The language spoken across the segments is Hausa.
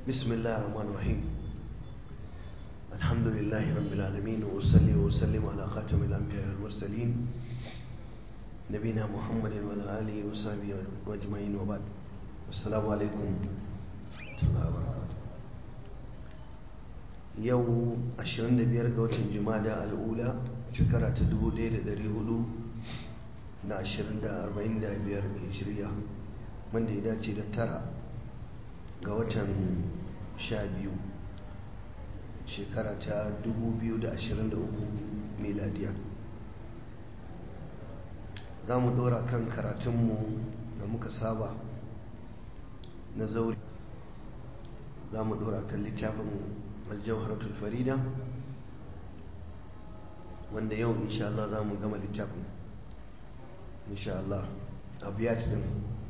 بسم الله الرحمن الرحيم الحمد لله رب العالمين وأصلي وأسلم على خاتم الأنبياء والمرسلين نبينا محمد وعلى آله وصحبه أجمعين وبعد السلام عليكم ورحمة الله وبركاته yau 25 ga watan jumada al'ula shekara ta 1400 na 2045 hijiriya wanda ya dace da tara ga watan 12 shekara ta 2023 miladiya za mu dora kan karatunmu da muka saba na zauri za mu dora kan littafin aljawharatul farida wanda yau insha Allah za mu gama littafin insha Allah abiyat din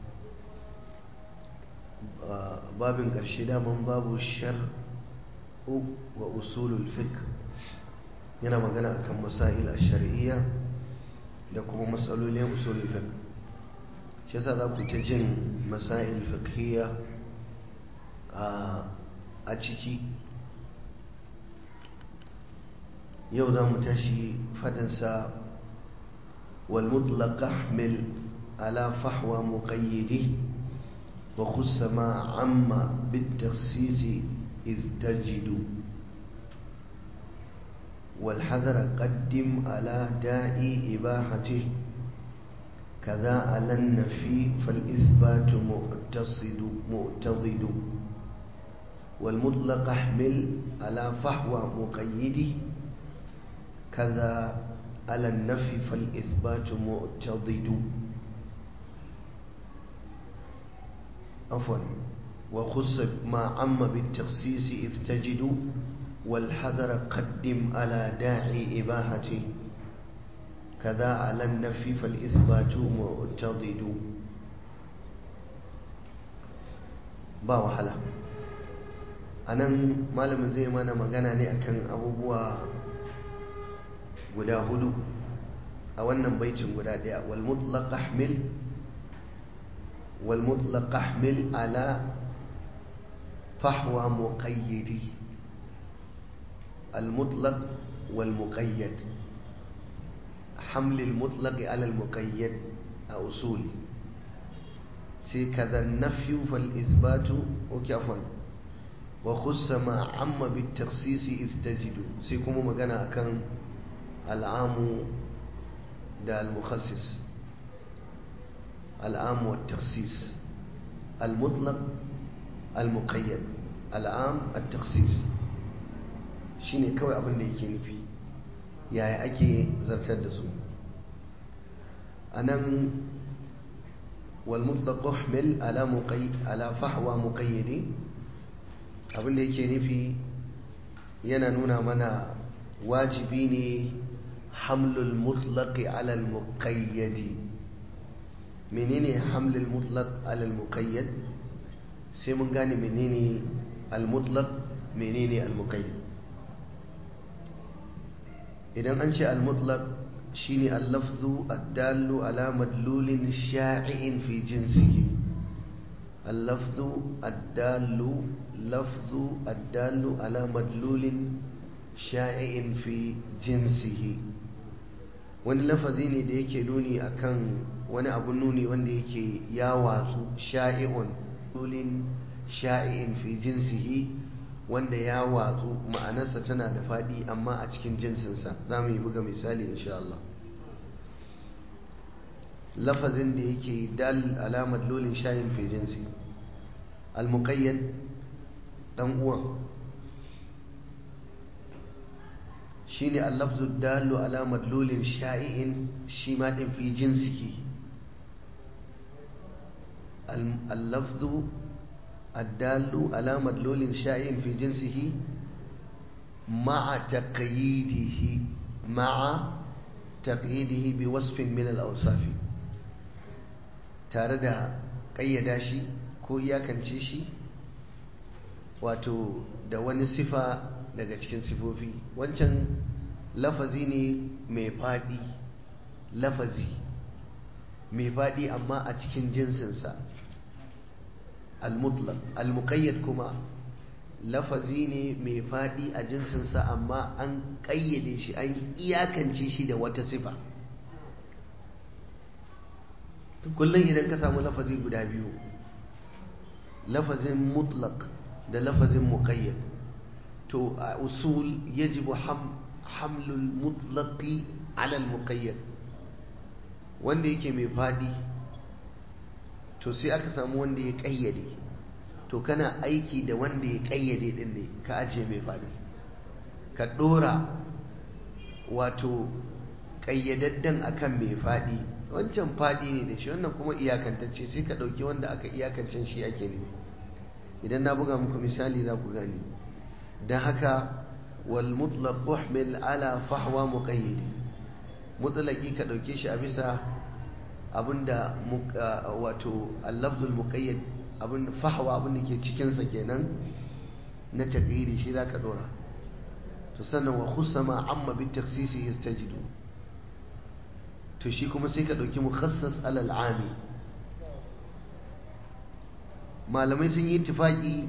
babin ƙarshe daman babu shar'u wa usulul fiqh yana magana akan masail ash-shar'iyya da kuma matsalolin usulul fiqh shi yasa za ku ta jin masail fiqhiyya a ciki yau za mu tashi fadinsa والمطلق احمل على فحوى مقيده وخص ما عم بالتخصيص إذ تجد والحذر قدم على داء إباحته كذا على النفي فالإثبات مؤتصد مؤتضد والمطلق احمل على فحوى مقيده كذا على النفي فالإثبات مؤتضد عفوا وخص ما عم بالتخصيص إذ تجد والحذر قدم على داعي إباحته كذا على النفي فالإثبات مؤتضد ba wahala a nan malamin zai mana magana ne akan abubuwa guda hudu a wannan baitin guda daya wal mutlaq ahmil wal mutlaq ahmil ala fahwa muqayyidi al mutlaq wal muqayyad حمل المطلق على المقيد أصول سي كذا النفي فالإثبات وكفا وخص ما عم بالتخصيص إذ تجد سيكم مغانا أكن العام ده المخصص العام والتخصيص المطلق المقيد العام التخصيص shine kawai abin da yake nufi yaya ake zartar da su a nan walmutlaq uhmil ala muqay ala fahwa muqayyidi abin da yake nufi yana nuna mana wajibi ne hamlul mutlaqi ala al-muqayyadi menene hamlul mutlaq ala al-muqayyad sai mun gane menene al-mutlaq menene al-muqayyad idan an ce al-mutlaq shine al-lafzu ad-dallu ala madlulin sha'i'in fi jinsihi al-lafzu ad-dallu lafzu ad-dallu ala madlulin sha'i'in fi jinsihi wani lafazi ne da yake nuni akan wani abu nuni wanda yake ya watsu sha'i'un dulin sha'i'in fi jinsihi wanda ya watsu ma'anarsa tana da faɗi amma a cikin jinsinsa za mu yi buga misali insha Allah lafazin da yake dal alamar lolin shayin fi jinsi al-muqayyad dan uwan shine al-lafzu dalu ala madlulin sha'i'in shi ma din fi jinsihi al-lafzu الدال على مدلول شائع في جنسه مع تقييده مع تقييده بوصف من الأوصاف تارد قيدا شي ko iyakance shi wato da wani sifa daga cikin sifofi wancan lafazi ne mai faɗi lafazi mai faɗi amma a cikin jinsinsa al-mutlaq al-muqayyad kuma lafazi ne mai faɗi a jinsinsa amma an ƙayyade shi an iyakance shi da wata sifa kullum idan ka samu lafazi guda biyu lafazin mutlaq da lafazin muqayyad to a usul yajibu hamlul mutlaqi ala al muqayyad wanda yake mai faɗi to sai aka samu wanda ya ƙayyade to kana aiki da wanda ya kayyade din ne ka ajiye mai faɗi ka ɗora wato ƙayyadadden akan mai faɗi wancan faɗi ne da shi wannan kuma iyakantacce sai ka ɗauki wanda aka iyakancin shi ake ne idan na buga muku misali za ku gane don haka wal mutlaq uhmil ala fahwa muqayyid mutlaqi ka ɗauke shi a bisa abinda wato al-lafzul muqayyad abin fahawa abin da ke cikinsa kenan na taƙiri shi za ka ɗora to sannan wa khusama amma bi taksisi yastajidu to shi kuma sai ka ɗauki mukhassas alal ami malamai sun yi tufaƙi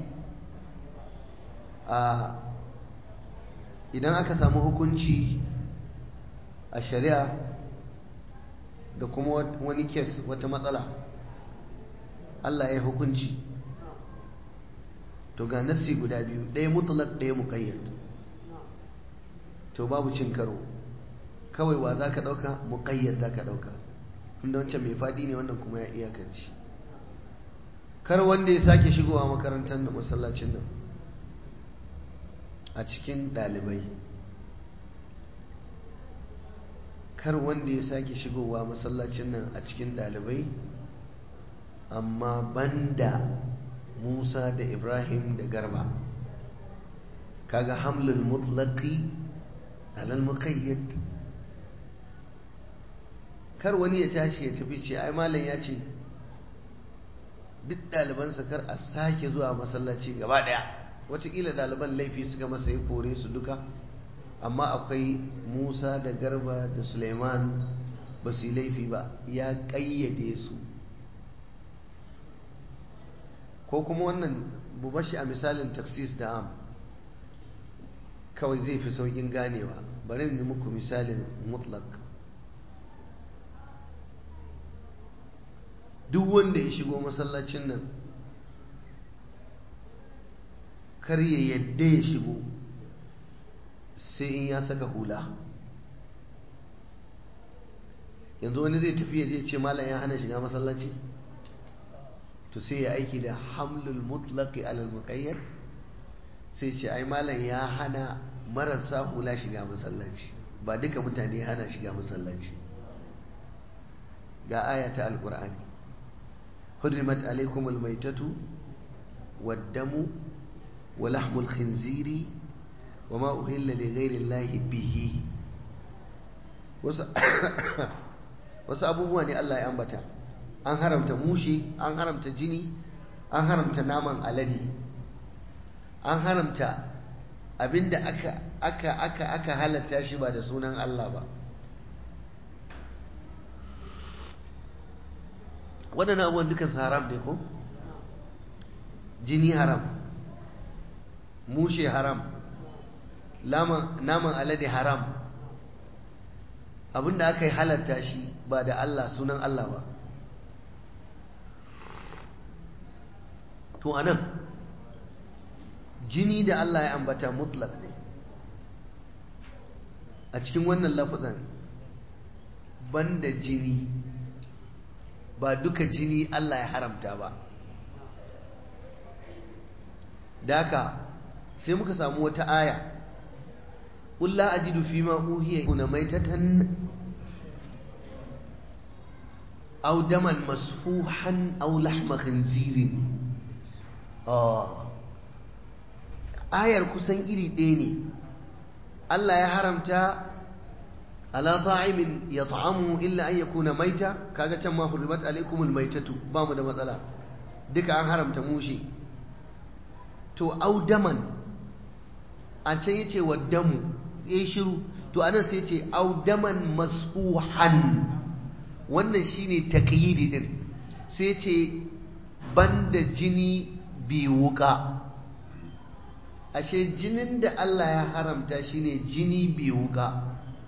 a idan aka samu hukunci a shari'a da kuma wani kes wata matsala Allah ya hukunci to ga nassi guda biyu ɗaya mutlaq ɗaya muqayyad to babu cin karo kawai wa za ka ɗauka muqayyad za ka ɗauka inda wancan mai faɗi ne wannan kuma ya iyakanci kar wanda ya sake shigowa makarantar da masallacin nan a cikin ɗalibai kar wanda ya sake shigowa masallacin nan a cikin ɗalibai amma banda Musa da Ibrahim da Garba kaga hamlul mutlaqi alal muqayyad kar wani ya tashi ya tafi ce ai malam ya ce duk ɗalibansa kar a sake zuwa masallaci gaba ɗaya wataƙila ɗaliban laifi suka masa ya kore su duka amma akwai Musa da Garba da Suleiman ba su yi laifi ba ya ƙayyade su ko kuma wannan bubashi a misalin taksis da am kawai zai fi saukin ganewa bari ni muku misalin mutlak duk wanda ya shigo masallacin nan kar ya yadda ya shigo sai in ya saka hula yanzu wani zai tafi ya je ce malam ya hana shiga masallaci to sai ya aiki da hamlul mutlaqi alal muqayyad sai ce ai malam ya hana marasa hula shiga masallaci ba duka mutane ya hana shiga masallaci ga aya ta alqur'ani hurrimat alaykum almaytatu waddamu wa lahmul khinziri wa ma uhilla li ghayri allahi bihi wasu abubuwa ne Allah ya ambata an haramta mushi an haramta jini an haramta naman alade an haramta abinda aka aka aka aka halatta shi ba da sunan Allah ba waɗannan abubuwan duka su haram ne ko jini haram mushe haram naman alade haram abinda aka yi halatta shi ba da Allah sunan Allah ba to anan jini da Allah ya ambata mutlak ne a cikin wannan lafazan banda jini ba duka jini Allah ya haramta ba daka sai muka samu wata aya قل لا أجد فيما أوهي هنا ميتة أو دما مسفوحا أو لحم خنزير آه آية كسن إلي ديني الله يحرمتا على طاعم يطعمه إلا أن يكون ميتا كاغا ما حرمت عليكم الميتة بام da matsala duka an haramta mushi to au daman a can yace wa damu ya shiru to anan sai ce audaman masfuhan wannan shine taqyidi din sai ce banda jini bi wuka ashe jinin da Allah ya haramta shine jini bai wuka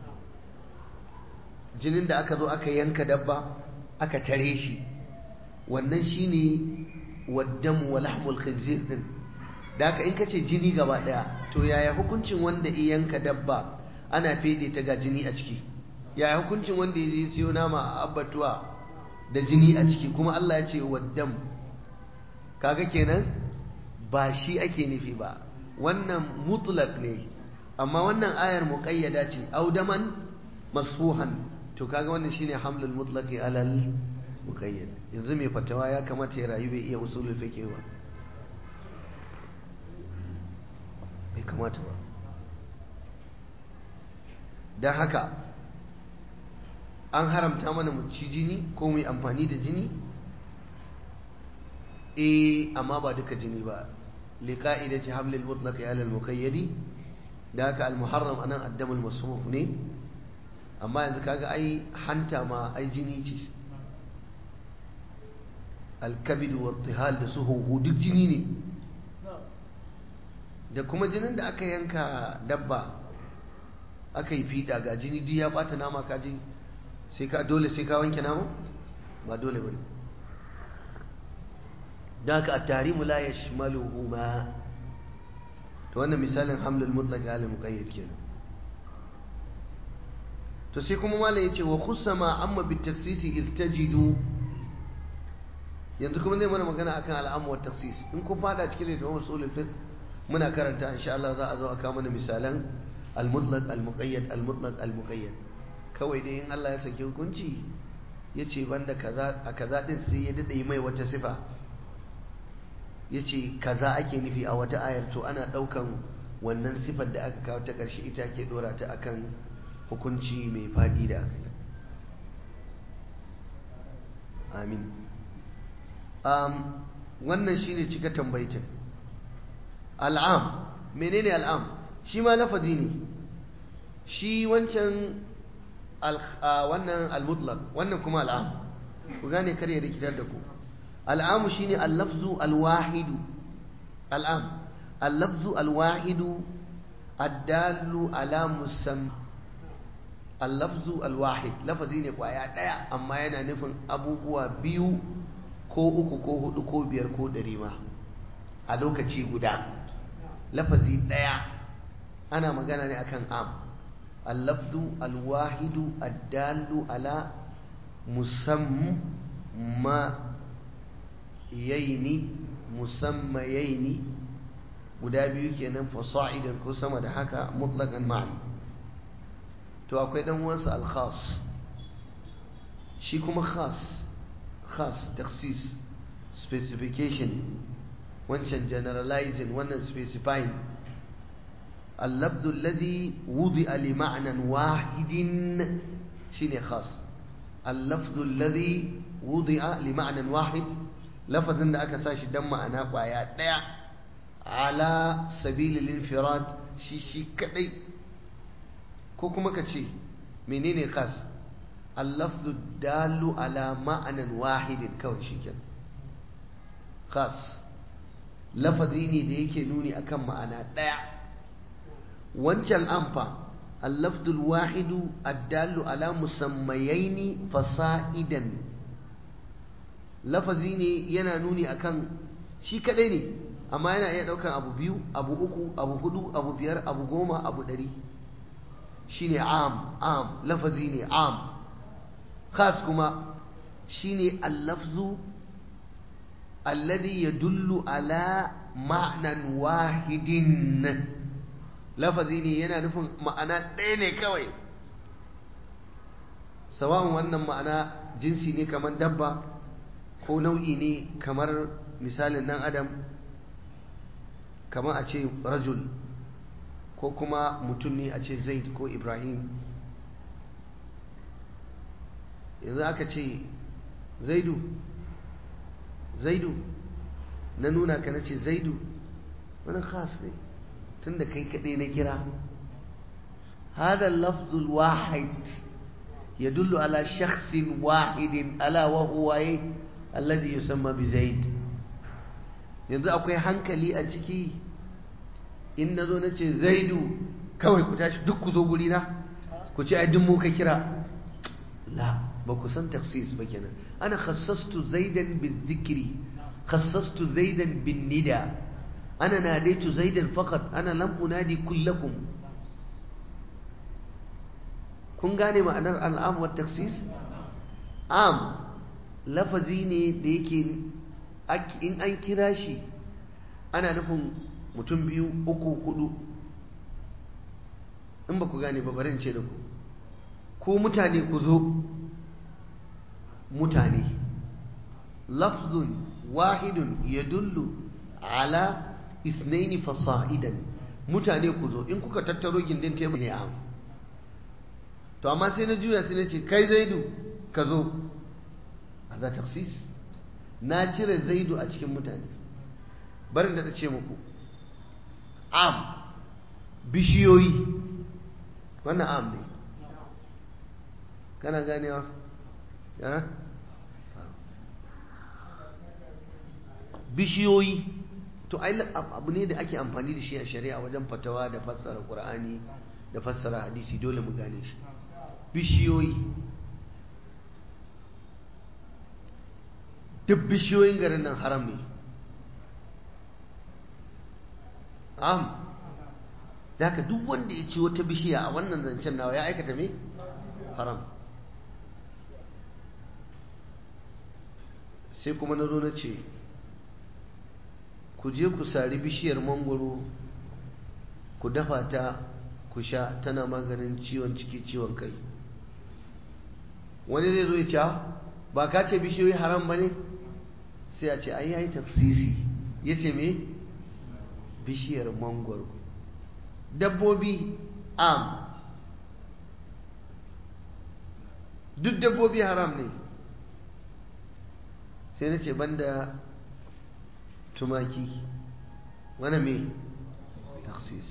jinin da aka zo aka yanka dabba aka tare shi wannan shine waddamu wa lahmul khinzir din da haka in kace jini gaba daya to yaya hukuncin wanda ya yanka dabba ana fede ta ga jini a ciki yaya hukuncin wanda ya je siyo nama a abbatuwa da jini a ciki kuma Allah ya ce waddam kaga kenan ba shi ake nufi ba wannan mutlaq ne amma wannan ayar muqayyada ce audaman masfuhan to kaga wannan shine hamlul mutlaqi alal muqayyad yanzu mai fatawa ya kamata ya rayu bai iya usulul fiqh ba bai kamata ba dan haka an haramta mana mu ci jini ko mu yi amfani da jini eh amma ba duka jini ba liqa'idati hamlil mutlaqi ala al muqayyadi da haka al muharram anan addam al masruf ne amma yanzu kaga ai hanta ma ai jini ce al kabid wa tihal da suhu duk jini ne da kuma jinin da aka yanka dabba aka yi fiɗa ga jini duk ya bata nama ka ji sai ka dole sai ka wanke nama ba dole bane da haka at-tahrimu la yashmaluhuma to wannan misalin hamlul mutlaq ala muqayyad kenan to sai kuma malai yace wa khussama amma bit taksisi istajidu yanzu kuma zai mana magana akan al'amu wa taksis in kun fada cikin littafin usulul fiqh muna karanta insha Allah za a zo aka mana misalan al-mutlaq al-muqayyad al-mutlaq al-muqayyad kawai dai in Allah ya saki hukunci yace banda kaza a kaza din sai ya dade mai wata sifa yace kaza ake nufi a wata ayar to ana daukan wannan sifar da aka kawo ta karshe ita ke dora ta akan hukunci mai fadi da aka yi amin um, wannan shine cika tambaitin al'am menene al'am shi ma lafazi ne shi wancan wannan al-mutlaq wannan kuma al'am ku gane kar ya rikitar da ku al'am shine al-lafzu al-wahidu al'am al-lafzu al-wahidu ad-dallu ala musam al-lafzu al-wahid lafazi ne kwaya daya amma yana nufin abubuwa biyu ko uku ko hudu ko biyar ko dari ma a lokaci guda lafazi ɗaya ana magana ne akan am allafdu alwahidu addallu ala musamma yaini musammayaini guda biyu kenan fasa'idan ko sama da haka mutlaqan ma'an to akwai dan uwansa al-khas shi kuma khas khas takhsis specification wancan generalizing wannan specifying اللفظ الذي وضع لمعنى واحد شيني خاص اللفظ الذي وضع لمعنى واحد لفظ ان aka sashi dan ma'ana kwaya daya ala sabil al-infirad shi shi kadai ko kuma kace menene khas اللفظ الدال على معنى واحد kawai shikenan khas lafazi ne da yake nuni akan ma'ana daya wancan amfa allafdul wahidu addallu ala musammayaini fasa'idan lafazi ne yana nuni akan shi kadai ne amma yana iya daukan abu biyu abu uku abu hudu abu biyar abu goma abu dari shine am am lafazi ne am khas kuma shine allafzu alladhi yadullu ala ma'nan wahidin lafazi ne yana nufin ma'ana ɗaya ne kawai sawa'un wannan ma'ana jinsi ne kamar dabba ko nau'i ne kamar misalin nan adam kamar a ce rajul ko kuma mutum ne a ce zaid ko ibrahim yanzu aka ce zaidu zaidu na nuna ka na ce zaidu wani khas ne tunda kai kaɗai na kira هذا اللفظ الواحد يدل على شخص واحد ألا وهو إيه؟ الذي يسمى بزيد yanzu akwai hankali a ciki in na zo na ce zaidu kawai ku tashi duk ku zo guri na ku ce ai duk mu ka kira la ba ku san taksis ba kenan ana khassastu zaidan bin zikri khassastu zaidan bin nida ana nadaitu zaidan faqat ana lam unadi kullakum kun gane ma'anar al'am wa taksis am lafazi ne da yake in an kira shi ana nufin mutum biyu uku hudu in ba ku gane ba bari in ce da ku ko mutane ku zo mutane lafzun wahidun ya dullu ala isnaini fasa'idan mutane ku zo in kuka tattaro gindin tebur ne am to amma sai na juya sai na ce kai zaidu ka zo a za taksis na cire zaidu a cikin mutane barin da ta ce muku am bishiyoyi wannan am ne kana ganewa ya bishiyoyi to ai abu ne da ake amfani da shi a shari'a wajen fatawa da fassara qur'ani da fassara hadisi dole mu gane shi bishiyoyi duk bishiyoyin garin nan haram ne am da ka duk wanda ya ci wata bishiya a wannan zancen nawa ya aikata me haram sai kuma na zo na ce ku je ku sari bishiyar mangoro ku dafa ta ku sha tana maganin ciwon ciki ciwon kai wani zai zo ya ce ba ka ce bishiyoyi haram ba ne sai a ce ai yayi tafsisi ya ce me bishiyar mangoro dabbobi am duk dabbobi haram ne sai na ce banda tumaki wani me taksis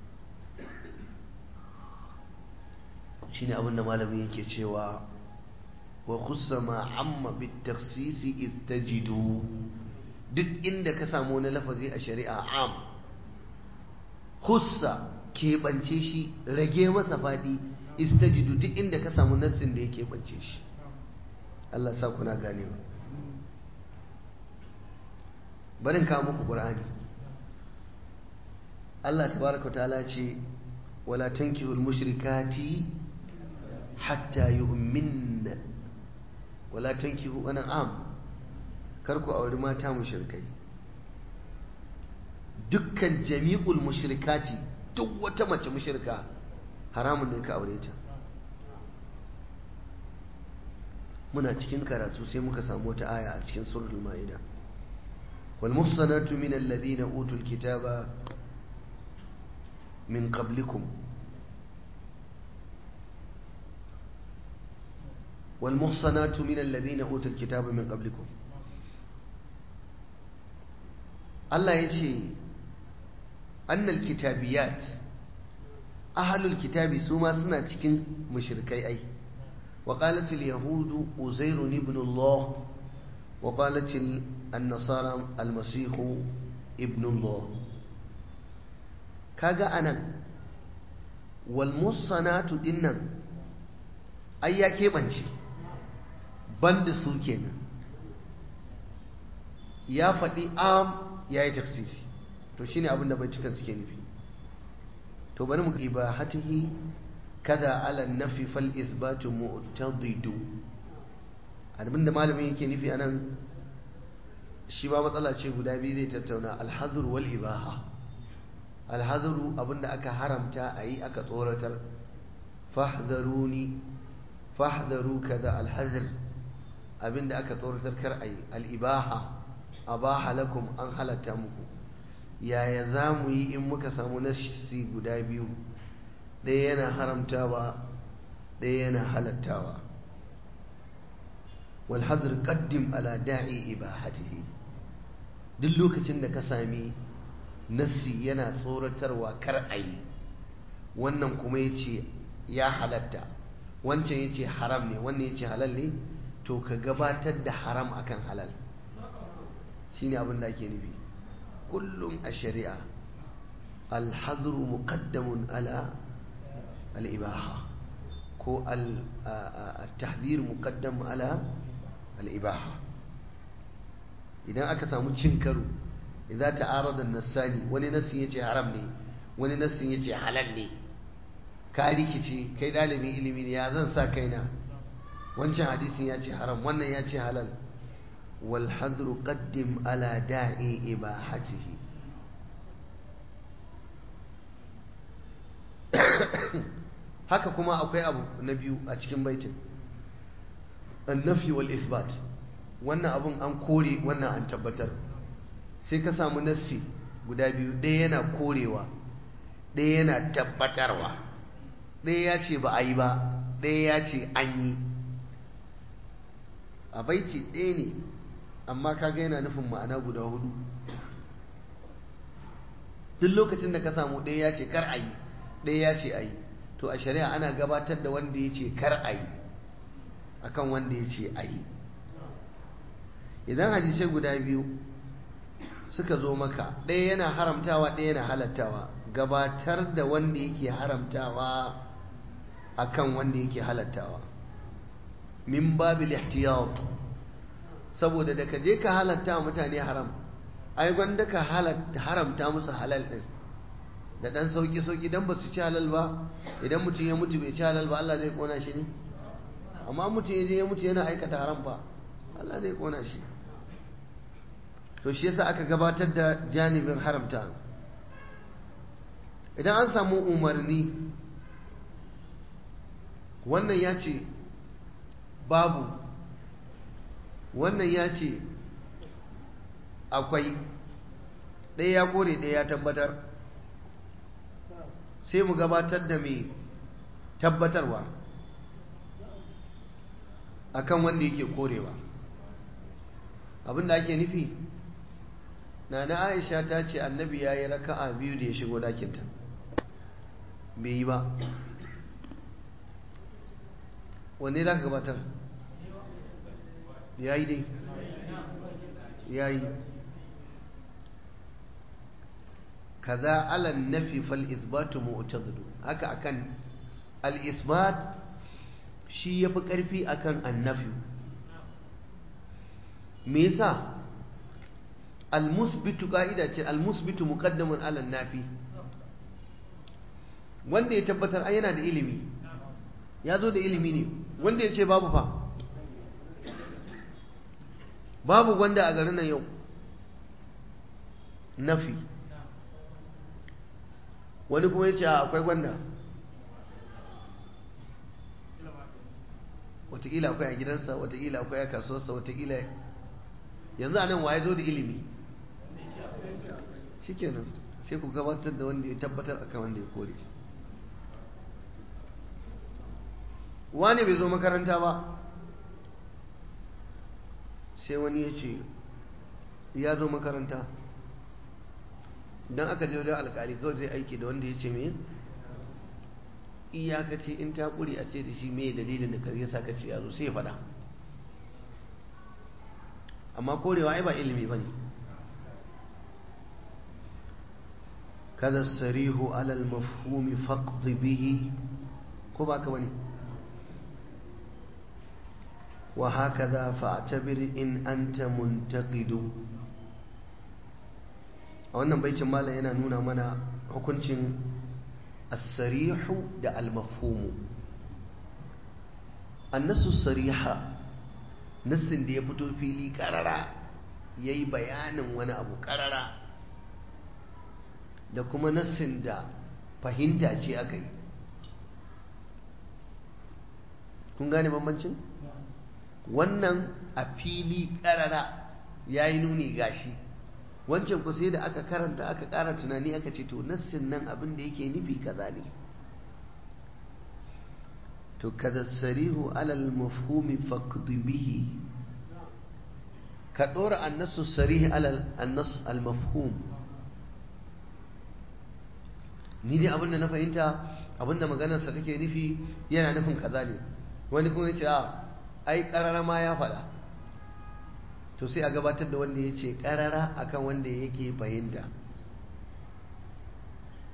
shi ne abinda malamin yake cewa wa kusa amma bit taksisi istajidu duk inda ka samu wani lafazi a shari'a am hussa keɓance shi rage masa faɗi istajidu duk inda ka samu nassin da ya keɓance shi Allah sa kuna ganewa barin kawo muku ƙur'ani Allah tabaraka ta'ala ce wala tankihul mushrikati hatta yu'minna wala tankihu wani am kar ku auri mata mushrikai dukkan jami'ul mushrikati duk wata mace mushrika haramun ne ka aure ta muna cikin karatu sai muka samu wata aya a cikin suratul ma'ida wal muhsanatu min alladhina utul kitaba min qablikum wal muhsanatu min alladhina utul kitaba min qablikum Allah ya ce annal kitabiyat ahlul kitabi su ma suna cikin mushrikai ai wa qalat al yahud uzair ibn Allah wa qalat al nasara al masih ibn Allah kaga anan wal musanatu dinnan ai ya keɓance banda su kenan ya faɗi am ya yi tafsisi to shine abin da baitukan suke nufi to bari mu ibahatihi kada ala nafi fal ithbatu mu'tadidu abin da malamin yake nufi anan shi ba matsala ce guda biyu zai tattauna alhazur wal ibaha alhazuru abin da aka haramta a yi aka tsoratar fahdharuni fahdharu kaza alhazr abin da aka tsoratar kar a yi al-ibaha abaha lakum an halatta muku yaya za mu yi in muka samu nasi guda biyu ɗaya yana haramtawa ɗaya yana halattawa walhazir qaddim ala da'i ibahatihi duk lokacin da ka sami nasi yana tsoratarwa kar a yi wannan kuma ya ce ya halatta wancan ya ce haram ne wannan ya ce halal ne to ka gabatar da haram akan halal shine abin da ake nufi kullum a shari'a alhazru muqaddamun ala al-ibaha ko al-tahdhir muqaddam ala al-ibaha idan aka samu cin karo idan ta'arada an-nasani wani nasin yace haram ne wani nasin yace halal ne ka rikice kai dalibin ilimi ne ya zan sa kaina wancan hadisin yace haram wannan yace halal wal hadru qaddim ala da'i ibahatihi haka kuma akwai abu na biyu a cikin baitin annafi wal isbat wannan abun an kore wannan an tabbatar sai ka samu nassi guda biyu ɗaya yana korewa ɗaya yana tabbatarwa ɗaya ya ce ba a yi ba ɗaya ya ce an yi a baiti ɗaya ne amma kaga yana nufin ma'ana guda hudu duk lokacin da ka samu ɗaya ya ce kar a yi ɗaya ya ce a yi to a shari'a ana gabatar da wanda ya ce kar a yi akan wanda ya ce a yi idan hadisai guda biyu suka zo maka ɗaya yana haramtawa ɗaya yana halattawa gabatar da wanda yake haramtawa akan wanda yake halattawa min babil ihtiyat saboda da ka je ka halatta mutane haram ai gwanda ka haramta musu halal din da dan sauki sauki dan ba su ci halal ba idan mutum ya mutu bai ci halal ba Allah zai kona shi ne amma mutum ya je ya mutu yana aikata haram fa Allah zai kona shi to shi yasa aka gabatar da janibin haramta idan an samu umarni wannan ya ce babu wannan ya ce akwai ɗaya ya kore ɗaya ya tabbatar sai mu gabatar da mai tabbatarwa akan wanda yake korewa abinda ake nufi na na aisha ta ce annabi ya yi raka'a biyu da ya shigo dakinta bai yi ba wanne za ka gabatar ya yi dai ya yi kaza alan nafi fal isbatu mu'tadidu haka akan al isbat shi yafi karfi akan annafi me yasa al musbitu ka'ida ce al musbitu muqaddamun ala nafi wanda ya tabbatar ai yana da ilimi ya zo da ilimi ne wanda ya ce babu fa babu wanda a garin nan yau nafi wani kuma ya ce akwai gwanda watakila akwai a gidansa watakila akwai a kasuwarsa watakila yanzu a nan waye zo da ilimi shikenan sai ku gabatar da wanda ya tabbatar akan wanda ya kore wani bai zo makaranta ba sai wani ya ce ya zo makaranta don aka je wajen alkali kawai zai aiki da wanda ya ce mai iyakaci in ta kuri a ce da shi mai dalilin da kare sa kace ya zo sai ya faɗa amma korewa ai ba ilimi ba ne kada sarihu alal mafhumi faqdi bihi ko ba ka wani wa hakaza fa'tabir in anta muntaqidu a wannan baitin malam yana nuna mana hukuncin as-sarihu da al-mafhumu annasu sariha nassin da ya fito fili karara yayi bayanin wani abu karara da kuma nassin da fahimta ce aka yi kun gane bambancin wannan a fili karara ya yi nuni gashi wancan ku sai da aka karanta aka ƙara tunani aka ce to nassin nan abin da yake nufi kaza ne to kaza sarihu alal mafhumi faqdi bihi ka dora annasu sarihi alal annas al mafhum ni dai abin da na fahimta abin da maganarsa take nufi yana nufin kaza ne wani kuma ya ce a ai karara ma ya faɗa to sai a gabatar da wanda ya ce karara akan wanda yake fahimta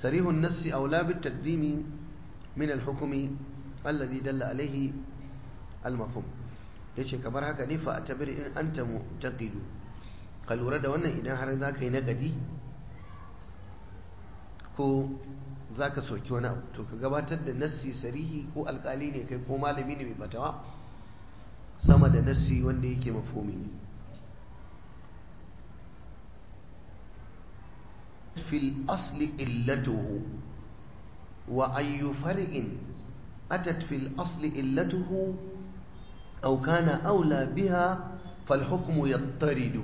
صريح النص أولى بالتقديم من الحكم الذي دل عليه المفهوم yace kamar haka ne fa tabir in anta mu'taqidu ka lura da wannan idan har za ka yi nagadi ko za ka soki wani abu to ka gabatar da nassi sarihi ko alkali ne kai ko malami ne mai fatawa sama da nassi wanda yake mafhumi ne في الأصل إلته وأي فرع أتت في الأصل إلته أو كان أولى بها فالحكم يضطرد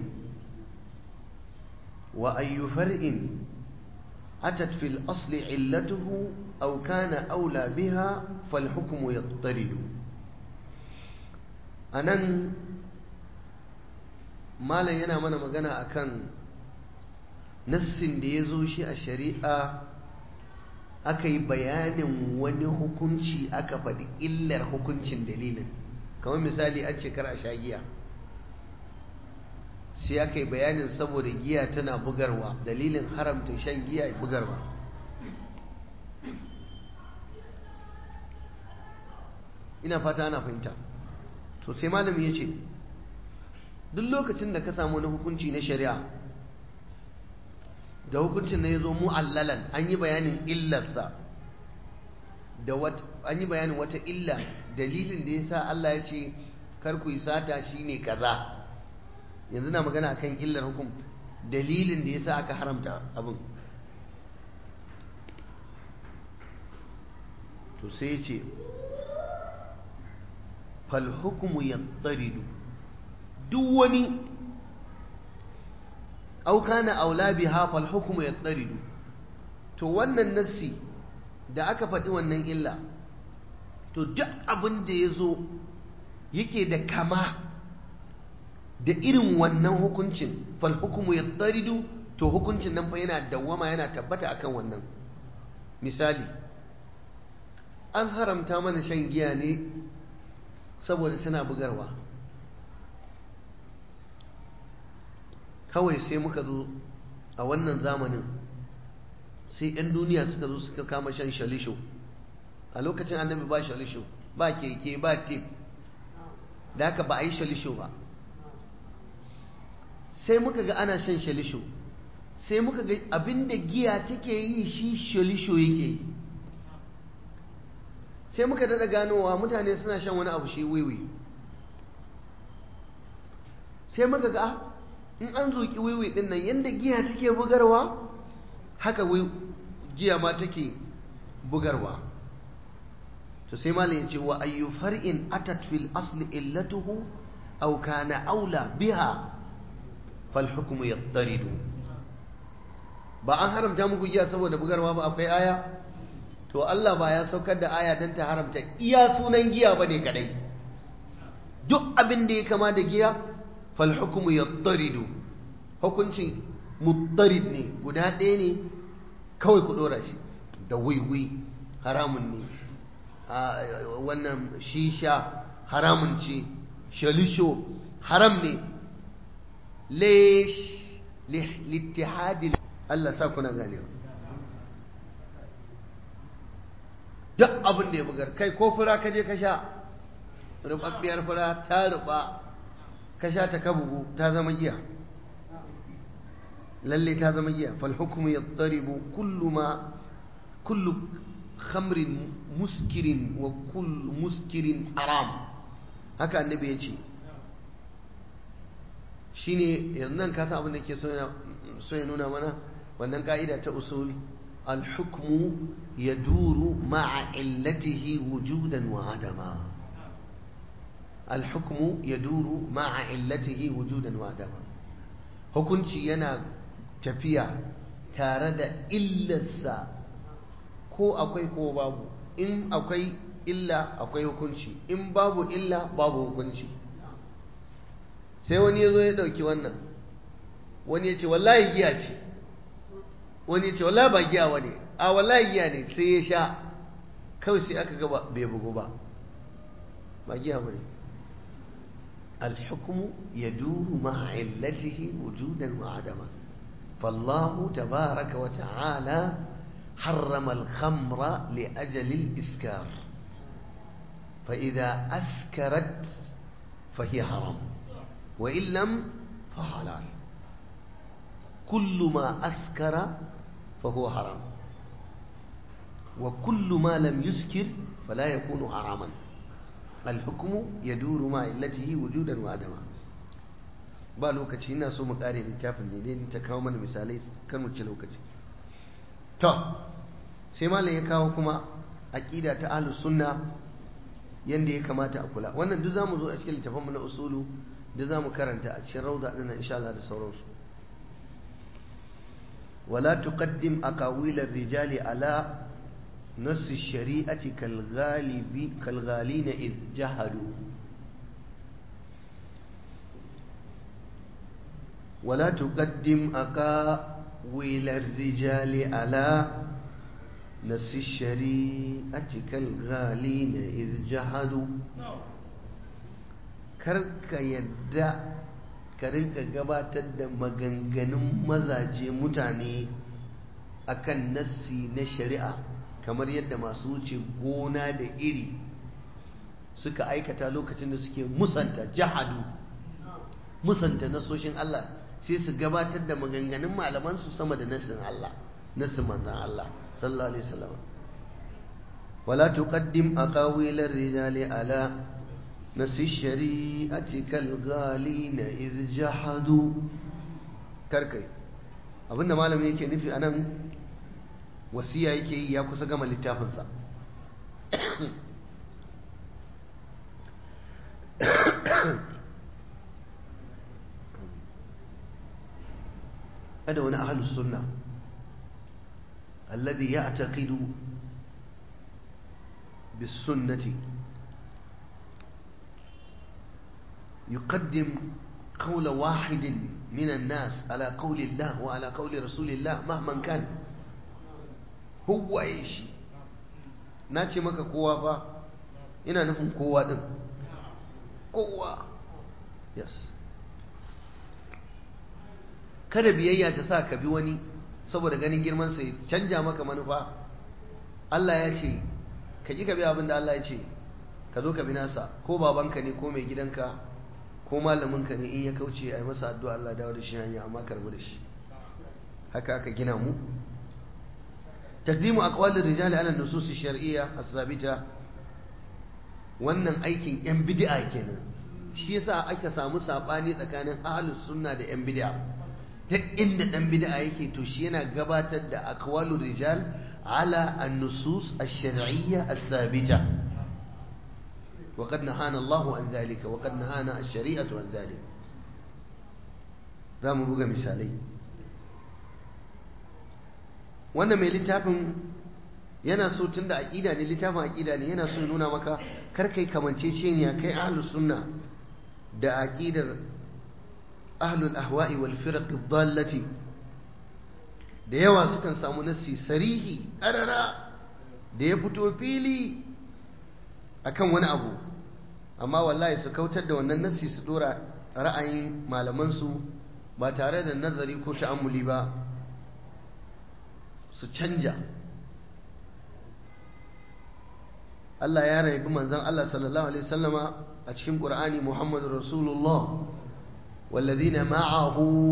وأي فرع أتت في الأصل علته أو كان أولى بها فالحكم يضطرد أنا ما لا ينا من مغنى أكن nassin da ya zo shi a shari'a aka yi bayanin wani hukunci aka faɗi illar hukuncin dalilin kamar misali an ce kar a sha giya sai aka yi bayanin saboda giya tana bugarwa dalilin haramta shan giya bugarwa ina fata ana fahimta to sai malami ya ce duk lokacin da ka samu wani hukunci na shari'a da hukuncin na ya zo mu'allalan an yi bayanin illarsa da an yi bayanin wata illa dalilin da ya sa Allah ya ce kar ku yi sata shine kaza yanzu na magana akan illar hukum dalilin da ya sa aka haramta abin to sai ya ce fal hukumu ya duk wani au kana aula biha fal hukmu yattaridu to wannan nassi da aka faɗi wannan illa to duk abin da ya zo yake da kama da irin wannan hukuncin fal hukmu yattaridu to hukuncin nan fa yana dawwama yana tabbata akan wannan misali an haramta mana shan giya ne saboda tana bugarwa kawai sai muka zo a wannan zamanin sai 'yan duniya suka zo suka kama shan shalisho a lokacin annabi ba shalisho ba keke ba tip da haka ba a yi shalisho ba sai muka ga ana shan shalisho sai muka ga abinda giya take yi shi shalisho yake yi sai muka daɗa ganowa mutane suna shan wani abu shi wiwi sai muka ga in an zoki wiwi din nan yadda giya take bugarwa haka giya ma take bugarwa to sai malam ya ce wa ayyu far'in atat fil asli illatuhu aw kana aula biha fal hukmu yattaridu ba an haramta muku giya saboda bugarwa ba akwai aya to Allah ba ya saukar da aya dan ta haramta iya sunan giya bane kadai duk abin da ya kama da giya fal hukmu yattaridu hukunci muttarid ne guda ɗaya ne kawai ku ɗora shi da wiwi haramun ne wannan shisha haramun ce shalisho haram ne lesh littihadi Allah sa kuna ganewa duk abin da ya bugar kai ko fura ka je ka sha rubabbiyar fura ta ruba ka sha ta ka bugu ta zama giya lalle ta zama giya fal hukmu yattaribu kullu ma kullu khamrin muskirin wa kullu muskirin haram haka annabi ya ce shine yanzu nan ka san abin da ke so ya nuna mana wannan ka'ida ta usul al-hukmu yaduru ma'a illatihi wujudan wa adama al-hukmu yaduru ma'a illatihi wujudan wa adama hukunci yana tafiya tare da illarsa ko akwai ko babu in akwai illa akwai hukunci in babu illa babu hukunci sai wani ya zo ya ɗauki wannan wani ya ce wallahi giya ce wani ya ce wallahi ba giya wani a wallahi giya ne sai ya sha kawai sai aka gaba bai bugu ba ba giya ba ne الحكم يدور مع علته وجودا وعدما فالله تبارك وتعالى حرم الخمر لأجل الإسكار فإذا أسكرت فهي حرام وإن لم فحلال كل ما أسكر فهو حرام وكل ما لم يسكر فلا يكون حراما الحكم يدور مع علته وجودا وعدما ba lokaci ina so mu kare littafin ne dai ta kawo mana misalai kan mu ci lokaci to sai malam ya kawo kuma aqida ta ahlus sunna yanda ya kamata a kula wannan duk zamu zo a cikin littafin mu na usulu da zamu karanta a cikin rauda din insha Allah da sauransu wala tuqaddim aqawil ar-rijali ala نص الشريعة كالغالب كالغالين إذ جهلوا ولا تقدم أقاويل الرجال على نص الشريعة كالغالين إذ جهلوا karka yadda ka rinka gabatar da maganganun mazaje mutane akan nassi na shari'a kamar yadda masu wuce gona da iri suka aikata lokacin da suke musanta jahadu musanta nasoshin Allah sai su gabatar da maganganun malamansu sama da nasin Allah nasin manzan Allah sallallahu alaihi wasallam wala tuqaddim aqawil ar-rijali ala nasi shari'ati kal ghalina iz jahadu karkai abinda malami yake nufi anan wasiya yake yi ya kusa gama littafinsa هذا هنا أهل السنة الذي يعتقد بالسنة يقدم قول واحد من الناس على قول الله وعلى قول رسول الله مهما كان هو يشي ناتي مكا قوة فا إنا نفهم قوة دم قوة يس kada biyayya ta sa ka bi wani saboda ganin girman sai canja maka manufa Allah ya ce ka ji ka bi abin da Allah ya ce ka zo ka bi nasa ko babanka ne ko mai gidanka ko malaminka ne in ya kauce a yi masa addu'a Allah dawo da shi hanya amma karbu da shi haka aka gina mu taqdimu aqwalir rijali ala nusus shar'iyya as-sabita wannan aikin yan bid'a kenan shi yasa aka samu sabani tsakanin ahlus sunna da yan bid'a duk inda dan bid'a yake to shi yana gabatar da aqwalur rijal ala an-nusus ash-shar'iyya as-sabita وقد نهانا الله عن ذلك وقد نهانا الشريعة عن ذلك za mu buga misalai wannan mai littafin yana so tun da aƙida ne littafin aƙida ne yana so nuna maka karkai kamanceceniya kai ahlus sunna da aƙidar ahlul ahwa'i wal firaq dhallati da yawa sukan samu nassi sarihi ƙarara da ya fito fili akan wani abu amma wallahi su kautar da wannan nassi su dora ra'ayin malamansu ba tare da nazari ko ta'ammuli ba su canja Allah ya raibi manzon Allah sallallahu alaihi wasallama a cikin Qur'ani Muhammadur Rasulullah والذين معه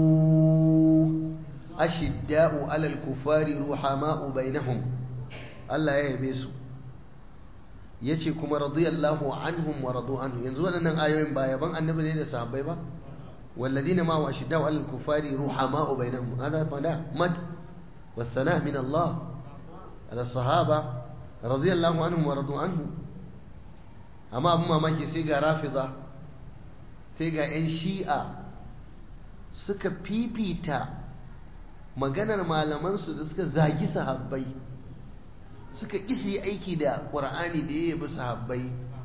أشداء على الكفار رحماء بينهم الله يبيسو yace kuma radiyallahu anhum wa radu anhu yanzu waɗannan ayoyin ba yaban annabi ne da sahabbai ba walladina ma wa ashidda wa al-kufari ruhama'u bainahum hada fala mad والثناء من الله على الصحابة رضي الله عنهم ورضوا عنه أما أبو ماماكي سيغا رافضة سيغا إن شيئا suka fifita maganar malamansu da suka zagi sahabbai suka isi aiki da ƙur'ani da ya yabi sahabbai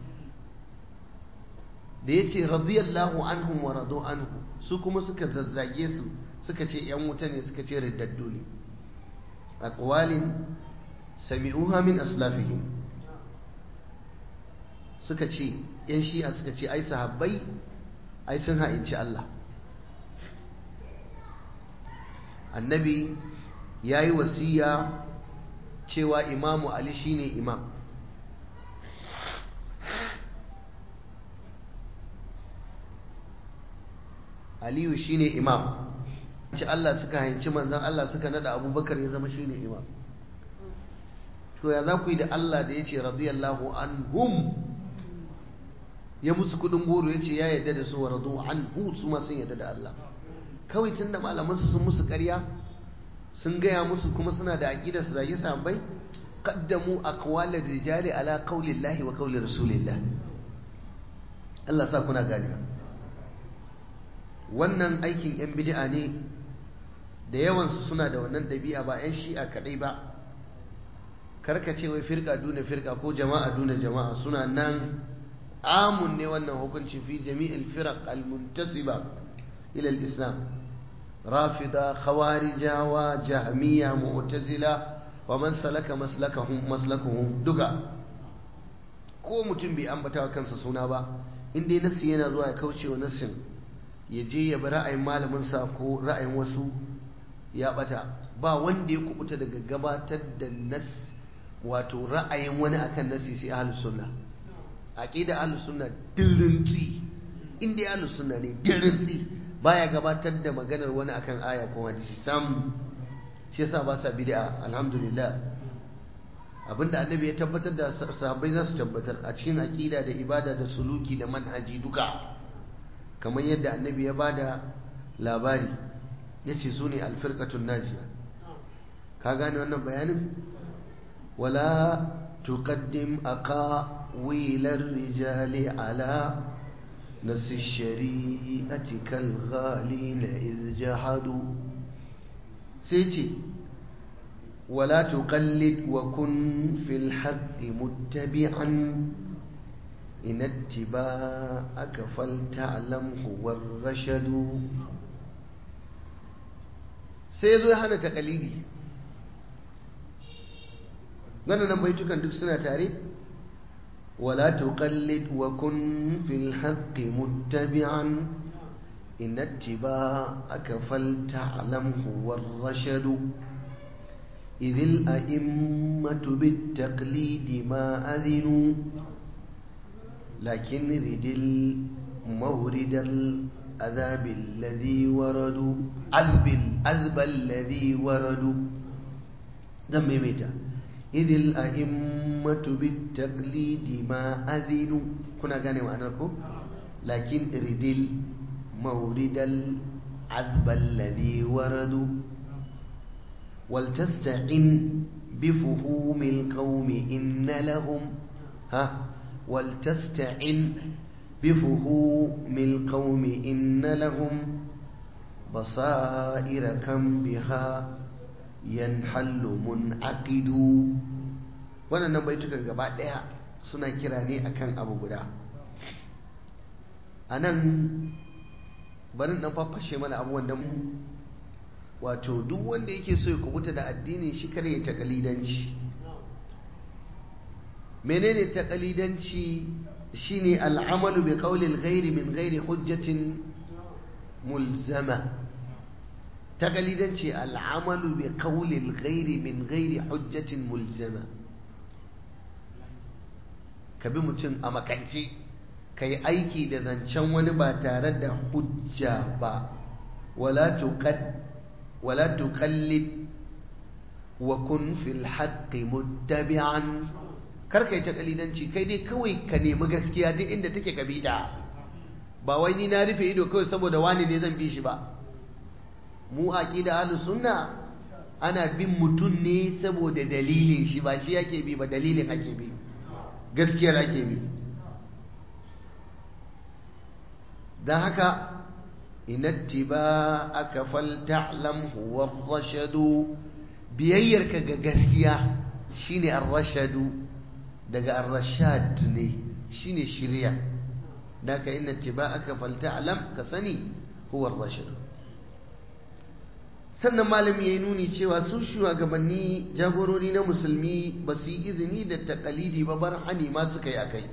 da ya ce radiyallahu anhum wa radu anhu su kuma suka zazzage su suka ce ‘yan wuta ne suka ce riddaddu ne a ƙwalin sami'uha min aslafihim suka ce ‘yan shi'a suka ce ai sahabbai ai sun ha'inci Allah annabi ya yi wasiya cewa imamu ali shine imam aliyu shine imam ci Allah suka hanci manzan Allah suka nada abubakar ya zama shine imam to ya za ku yi da Allah da ya ce radiyallahu anhum ya musu kudin goro ya ce ya yadda da su wa radu anhu su ma sun yadda da Allah kawai tun da malamansu sun musu karya sun gaya musu kuma suna da aƙidar su zage sahabbai qaddamu aqwal rijali ala qawli Allah wa qawli rasulillah Allah sa kuna gani wannan aikin yan bid'a ne da yawan su suna da wannan dabi'a ba yan shi'a kadai ba karka ce wai firka duna firka ko jama'a duna jama'a suna nan amun ne wannan hukunci fi jami'il firaq al-muntasiba ila al-islam rafida khawarijawa jahmiya mu'tazila wa man salaka maslakahum maslakuhum duka ko mutum bai ambata kansa suna ba in dai nasi yana zuwa ya kauce wa nassin ya je ya bi ra'ayin malamin sa ko ra'ayin wasu ya bata ba wanda ya kubuta daga gabatar da nas wato ra'ayin wani akan nasi sai ahlus sunna aqida ahlus sunna dirinti in dai ahlus sunna ne dirinti baya gabatar da maganar wani akan aya ko hadisi sam shi yasa ba sa bid'a alhamdulillah abinda annabi ya tabbatar da sahabbai za su tabbatar a cikin aqida da ibada da suluki da manhaji duka kamar yadda annabi ya bada labari yace su ne alfirqatun najiya ka gane wannan bayanin wala tuqaddim aqawil ar-rijali ala نس الشريعة كالغالين إذ جحدوا سيتي ولا تقلد وكن في الحق متبعا إن اتباعك فلتعلم هو الرشد سيزو هذا تقليدي wannan baitukan duk suna tare ولا تقلد وكن في الحق متبعا إن اتباعك فلتعلم هو الرشد إذ الأئمة بالتقليد ما أذنوا لكن رد المورد الأذاب الذي وردوا أذب الأذب الذي وردوا دم ميتا إذ الأئمة بالتقليد ما أذنوا كنا غاني معناكم لكن ردل مورد العذب الذي وردوا ولتستعن بفهوم القوم إن لهم ها ولتستعن بفهوم القوم إن لهم بصائر كم بها yanhallu mun'aqidu wannan baitukan gaba daya suna kira ne akan abu guda anan barin dan fafashe mana abubuwan da mu wato duk wanda yake so ya kubuta da addinin shi kare ya takalidanci menene takalidanci shine al'amalu bi qawli al-ghairi min ghairi hujjatin mulzama takalidanci al'amalu bi qawlil ghairi min ghairi hujjatin mulzama ka bi mutum a makance ka yi aiki da zancen wani ba tare da hujja ba wala tuqallid wa kun fil haqqi muttabi'an kar kai takalidanci kai dai kawai ka nemi gaskiya duk inda take ka bi ta ba wai ni na rufe ido kawai saboda wani ne zan bi shi ba mu aqida ahlus sunna ana bin mutum ne saboda dalilin shi ba shi yake bi ba dalilin ake bi gaskiyar ake bi dan haka inattiba aka falta'lam huwa ar-rashadu biyayyarka ga gaskiya shine ar-rashadu daga ar-rashad ne shine shiriya dan ka inattiba aka falta'lam ka sani huwa ar-rashadu sannan malami ya yi nuni cewa su shugabanni jagorori na musulmi ba su yi izini da takalidi ba bar hani ma suka yi akai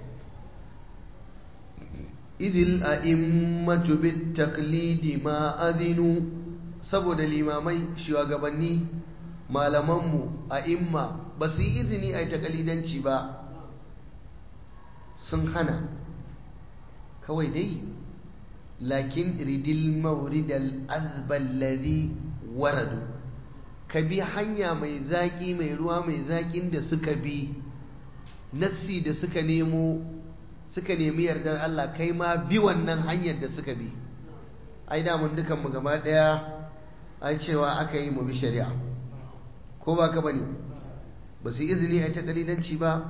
idil a immatu bit taklidi ma adinu saboda limamai shugabanni malamanmu a imma ba su yi izini a yi takalidanci ba sun hana kawai dai lakin ridil mauridal azballadi waradu ka bi hanya mai zaƙi mai ruwa mai zaƙin da suka bi nassi da suka nemo suka nemi yardar Allah kai ma bi wannan hanyar da suka bi ai da mun dukan mu gaba daya ai cewa aka yi mu bi shari'a ko ba ka bane ba su izini ai ta kalidanci ba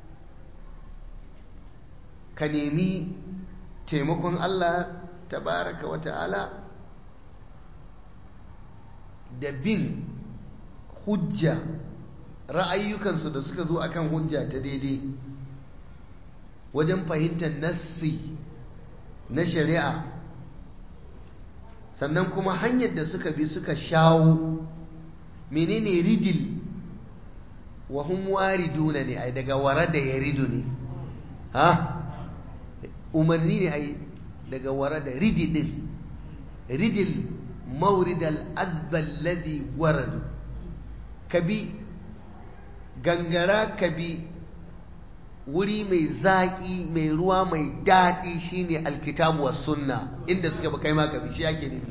ka nemi taimakon Allah tabaraka wa ta'ala da bin hujja ra'ayyukansu da suka zo akan hujja ta daidai wajen fahimtar nassi na shari'a sannan kuma hanyar da suka bi suka shawo menene ridil wa hum wariduna ne ai daga warada yaridu ne ha umarni ne ai daga warada ridil ridil mawrid al-azba alladhi waradu kabi gangara kabi wuri mai zaƙi mai ruwa mai daɗi shine alkitabu was sunna inda suka ba kai ma kabi shi ake nufi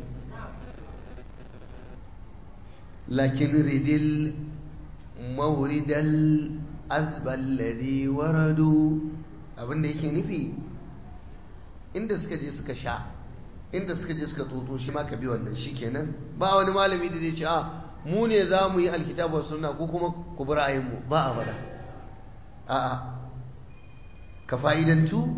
lakin ridil mawridal azba alladhi waradu abinda yake nufi inda suka je suka sha inda suka je suka toto shi ma ka bi wannan shikenan ba wani malami da zai ce a mu ne za mu yi alkitabu sunna ko kuma ku bi ra'ayinmu ba a faɗa a'a ka fa'idantu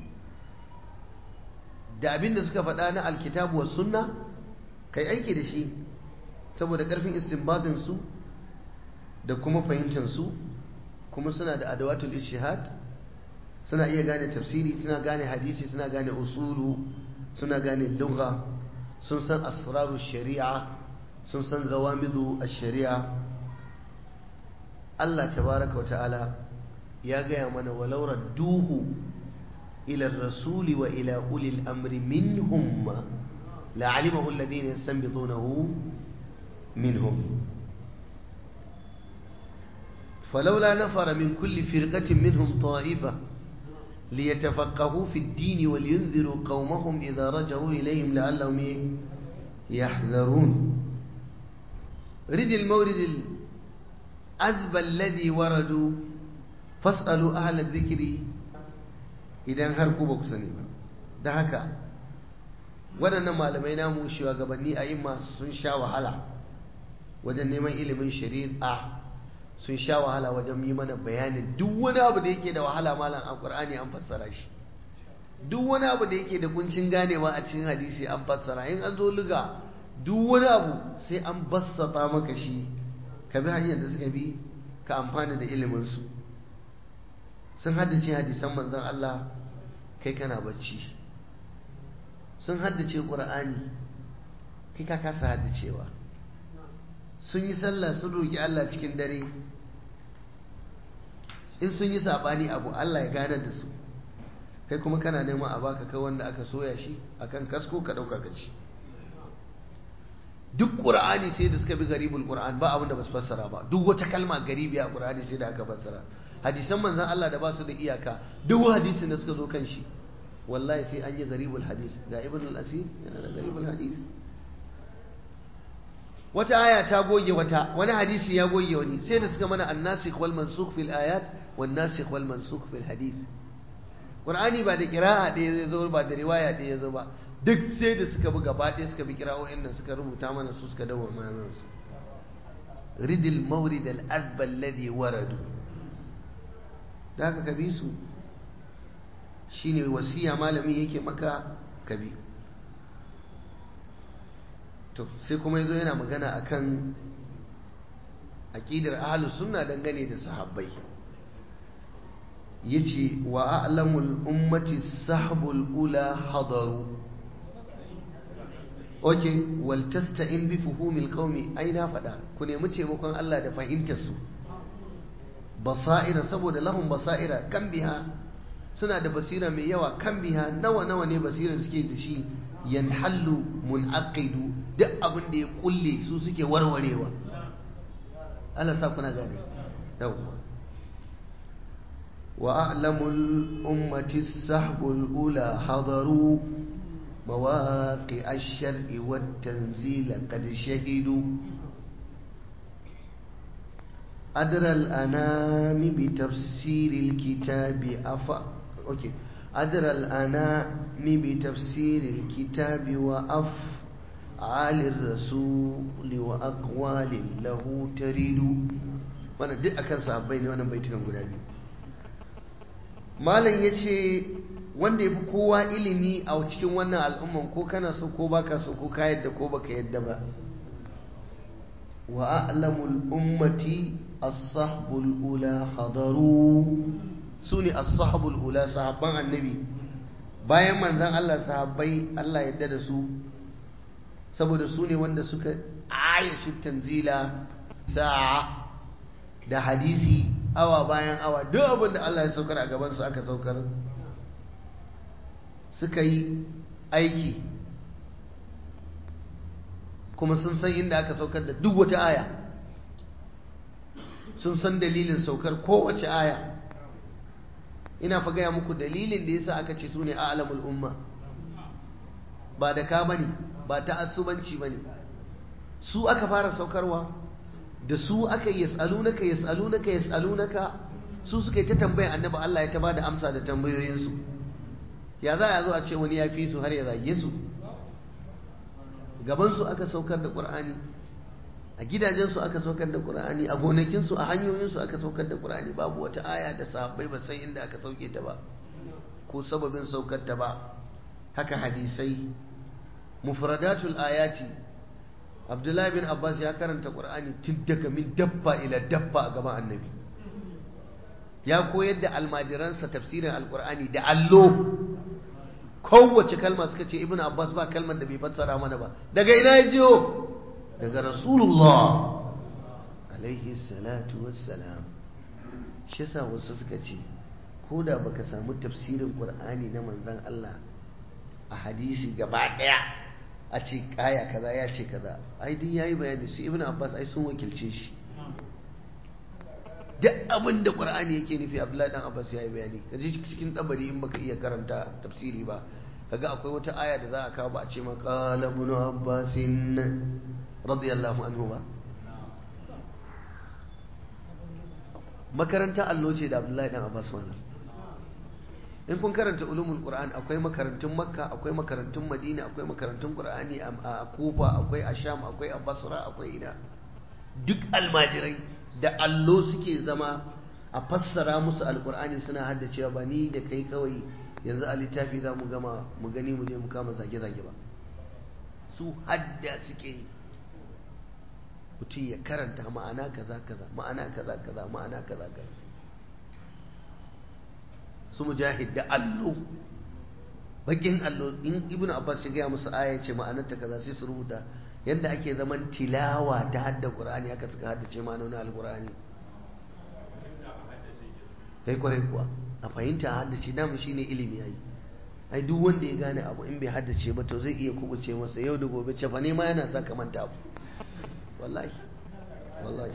da abin da suka faɗa na alkitabu wa sunna kai aiki da shi saboda ƙarfin istinbadin su da kuma fahimtar su kuma suna da adawatul ishihad suna iya gane tafsiri suna gane hadisi suna gane usulu suna gane lugha sun san asraru shari'a sun san zawamidu a shari'a Allah tabaraka wa ta'ala ya gaya mana walau radduhu ila rasuli wa ila ulil amri minhum la'alimahu alladhina yastanbitunahu minhum فلولا نفر من كل فرقة منهم طائفة ليتفقهوا في الدين ولينذروا قومهم إذا رجعوا إليهم لعلهم يحذرون رد المورد الأذب الذي وردوا فاسألوا أهل الذكر إذا هركوا بكسني da haka waɗannan malamai namu shugabanni a imma sun sha wahala wajen neman ilimin shari'a sun sha wahala wajen yi mana bayanin duk wani abu da yake da wahala malam a ƙur'ani an fassara shi duk wani abu da yake da kuncin ganewa a cikin hadisi an fassara in an zo liga duk wani abu sai an bassata maka shi ka bi hanyar da suka bi ka amfana da iliminsu sun haddace hadisan manzon Allah kai kana bacci sun haddace ƙur'ani kai ka kasa haddacewa sun yi sallah sun roƙi Allah cikin dare in sun yi saɓani abu Allah ya gane da su kai kuma kana neman a baka kai wanda aka soya shi akan kasko ka ɗauka ka ci duk ƙur'ani sai da suka bi garibul ƙur'an ba abin da ba su fassara ba duk wata kalma garibi a ƙur'ani sai da aka fassara hadisan manzan Allah da ba su da iyaka duk hadisin da suka zo kan shi wallahi sai an yi garibul hadis ga ibn al-asir yana da garibul hadis wata aya ta goge wata wani hadisi ya goge wani sai da suka mana annasikh wal mansukh fil ayat wan nasikh wal mansukh fil hadith qur'ani ba da qira'a ɗaya zai zo ba da riwaya ɗaya zo ba duk sai da suka bi gaba ɗaya suka bi kira'o'in nan suka rubuta mana su suka dawo mana su ridil mawrid al azba alladhi waradu da haka ka bi su shine wasiya malami yake maka ka bi to sai kuma yazo yana magana akan aqidar ahlus sunna dangane da sahabbai yace wa a'lamul ummati sahbul ula hadaru oke wal tasta'in bi fuhumil qaumi ai na fada ku nemi taimakon Allah da fahimtar su basaira saboda lahum basaira kan biha suna da basira mai yawa kan biha nawa nawa ne basirar suke da shi yanhallu munaqidu duk abin da ya kulle su suke warwarewa Allah sa kuna gane yawwa wa a'lamul ummati sahbul ula hadaru مواقع الشرع والتنزيل قد شهدوا أدرى الأنام بتفسير الكتاب أف أوكي أدرى الأنام بتفسير الكتاب وأفعال الرسول وأقوال له تريد وانا دي أكن صحابين وانا بيتكم قدامي مالا يتشي wanda ya fi kowa ilimi a cikin wannan al'umman ko kana so ko baka so ko ka yadda ko baka yadda ba wa a'lamul ummati as-sahbul ula hadaru sune as-sahbul ula sahabban annabi bayan manzon Allah sahabbai Allah yadda da su saboda su ne wanda suka ayashi tanzila sa'a da hadisi awa bayan awa duk abin da Allah ya saukar a gaban su aka saukar suka yi aiki kuma sun san inda aka saukar da duk wata aya sun san dalilin saukar kowace aya ina fa gaya muku dalilin da yasa aka ce su ne alamul umma ba da ka bane ba ta asubanci bane su aka fara saukarwa da su aka yi yas'alunaka yas'alunaka yas'alunaka su suka yi ta tambaya annabi Allah ya ta bada amsa da tambayoyinsu ya za a zo a ce wani ya fi su har ya zage su gabansu aka saukar da ƙur'ani a gidajensu aka saukar da ƙur'ani a gonakinsu a hanyoyinsu aka saukar da ƙur'ani babu wata aya da sahabbai ba san inda aka sauke ta ba ko sababin saukar ta ba haka hadisai mufradatul ayati abdullahi bin abbas ya karanta ƙur'ani tun daga min dabba ila dabba a gaban annabi ya koyar da almajiransa tafsirin alƙur'ani da allo kowace kalma suka ce ibn abbas ba kalmar da bai fassara mana ba daga ina ya jiyo daga rasulullah alaihi salatu wassalam shi yasa wasu suka ce ko da baka samu tafsirin qur'ani na manzon Allah a hadisi gaba daya a ce kaya kaza ya ce kaza ai din yayi bayani su ibn abbas ai sun wakilce shi duk abin da qur'ani yake nufi abdullahi dan abbas yayi bayani kaje cikin tabari in baka iya karanta tafsiri ba kaga akwai wata aya da za a kawo ba a ce ma qala ibn abbas radiyallahu anhu ba makaranta allo ce da abdullahi dan abbas wannan in kun karanta ulumul qur'an akwai makarantun makka akwai makarantun madina akwai makarantun qur'ani a kufa akwai a sham akwai a basra akwai ina duk almajirai da allo suke zama a fassara musu alkur'ani suna haddacewa ba ni da kai kawai yanzu a littafi za mu gama mu gani mu je mu kama zage-zage ba su hadda suke yi mutum ya karanta ma'ana kaza kaza ma'ana kaza kaza ma'ana kaza kaza su mujahid da allo bakin allo in ibn abbas ya gaya musu aya ce ma'anarta kaza sai su rubuta yadda ake zaman tilawa ta hadda qur'ani haka suka haddace ma'anonin alqur'ani kai kwarai kuwa a fahimta a haddace damu shine ilimi yayi ai duk wanda ya gane abu in bai haddace ba to zai iya kubuce masa yau da gobe ce fa ne ma yana sa ka manta abu wallahi wallahi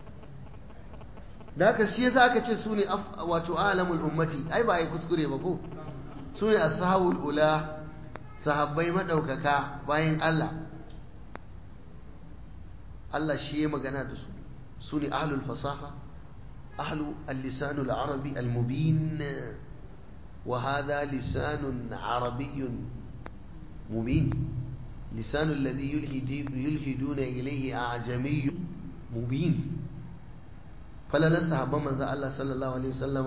da haka shi yasa aka ce sune wato alamul ummati ai ba ai kuskure ba ko sune ashabul ula sahabbai madaukaka bayan Allah Allah shi ya magana da su sune ahlul fasaha ahlu al-lisan al-arabi al-mubin وهذا لسان عربي مبين لسان الذي يلهد يلهدون إليه أعجمي مبين فلا نسحب من الله صلى الله عليه وسلم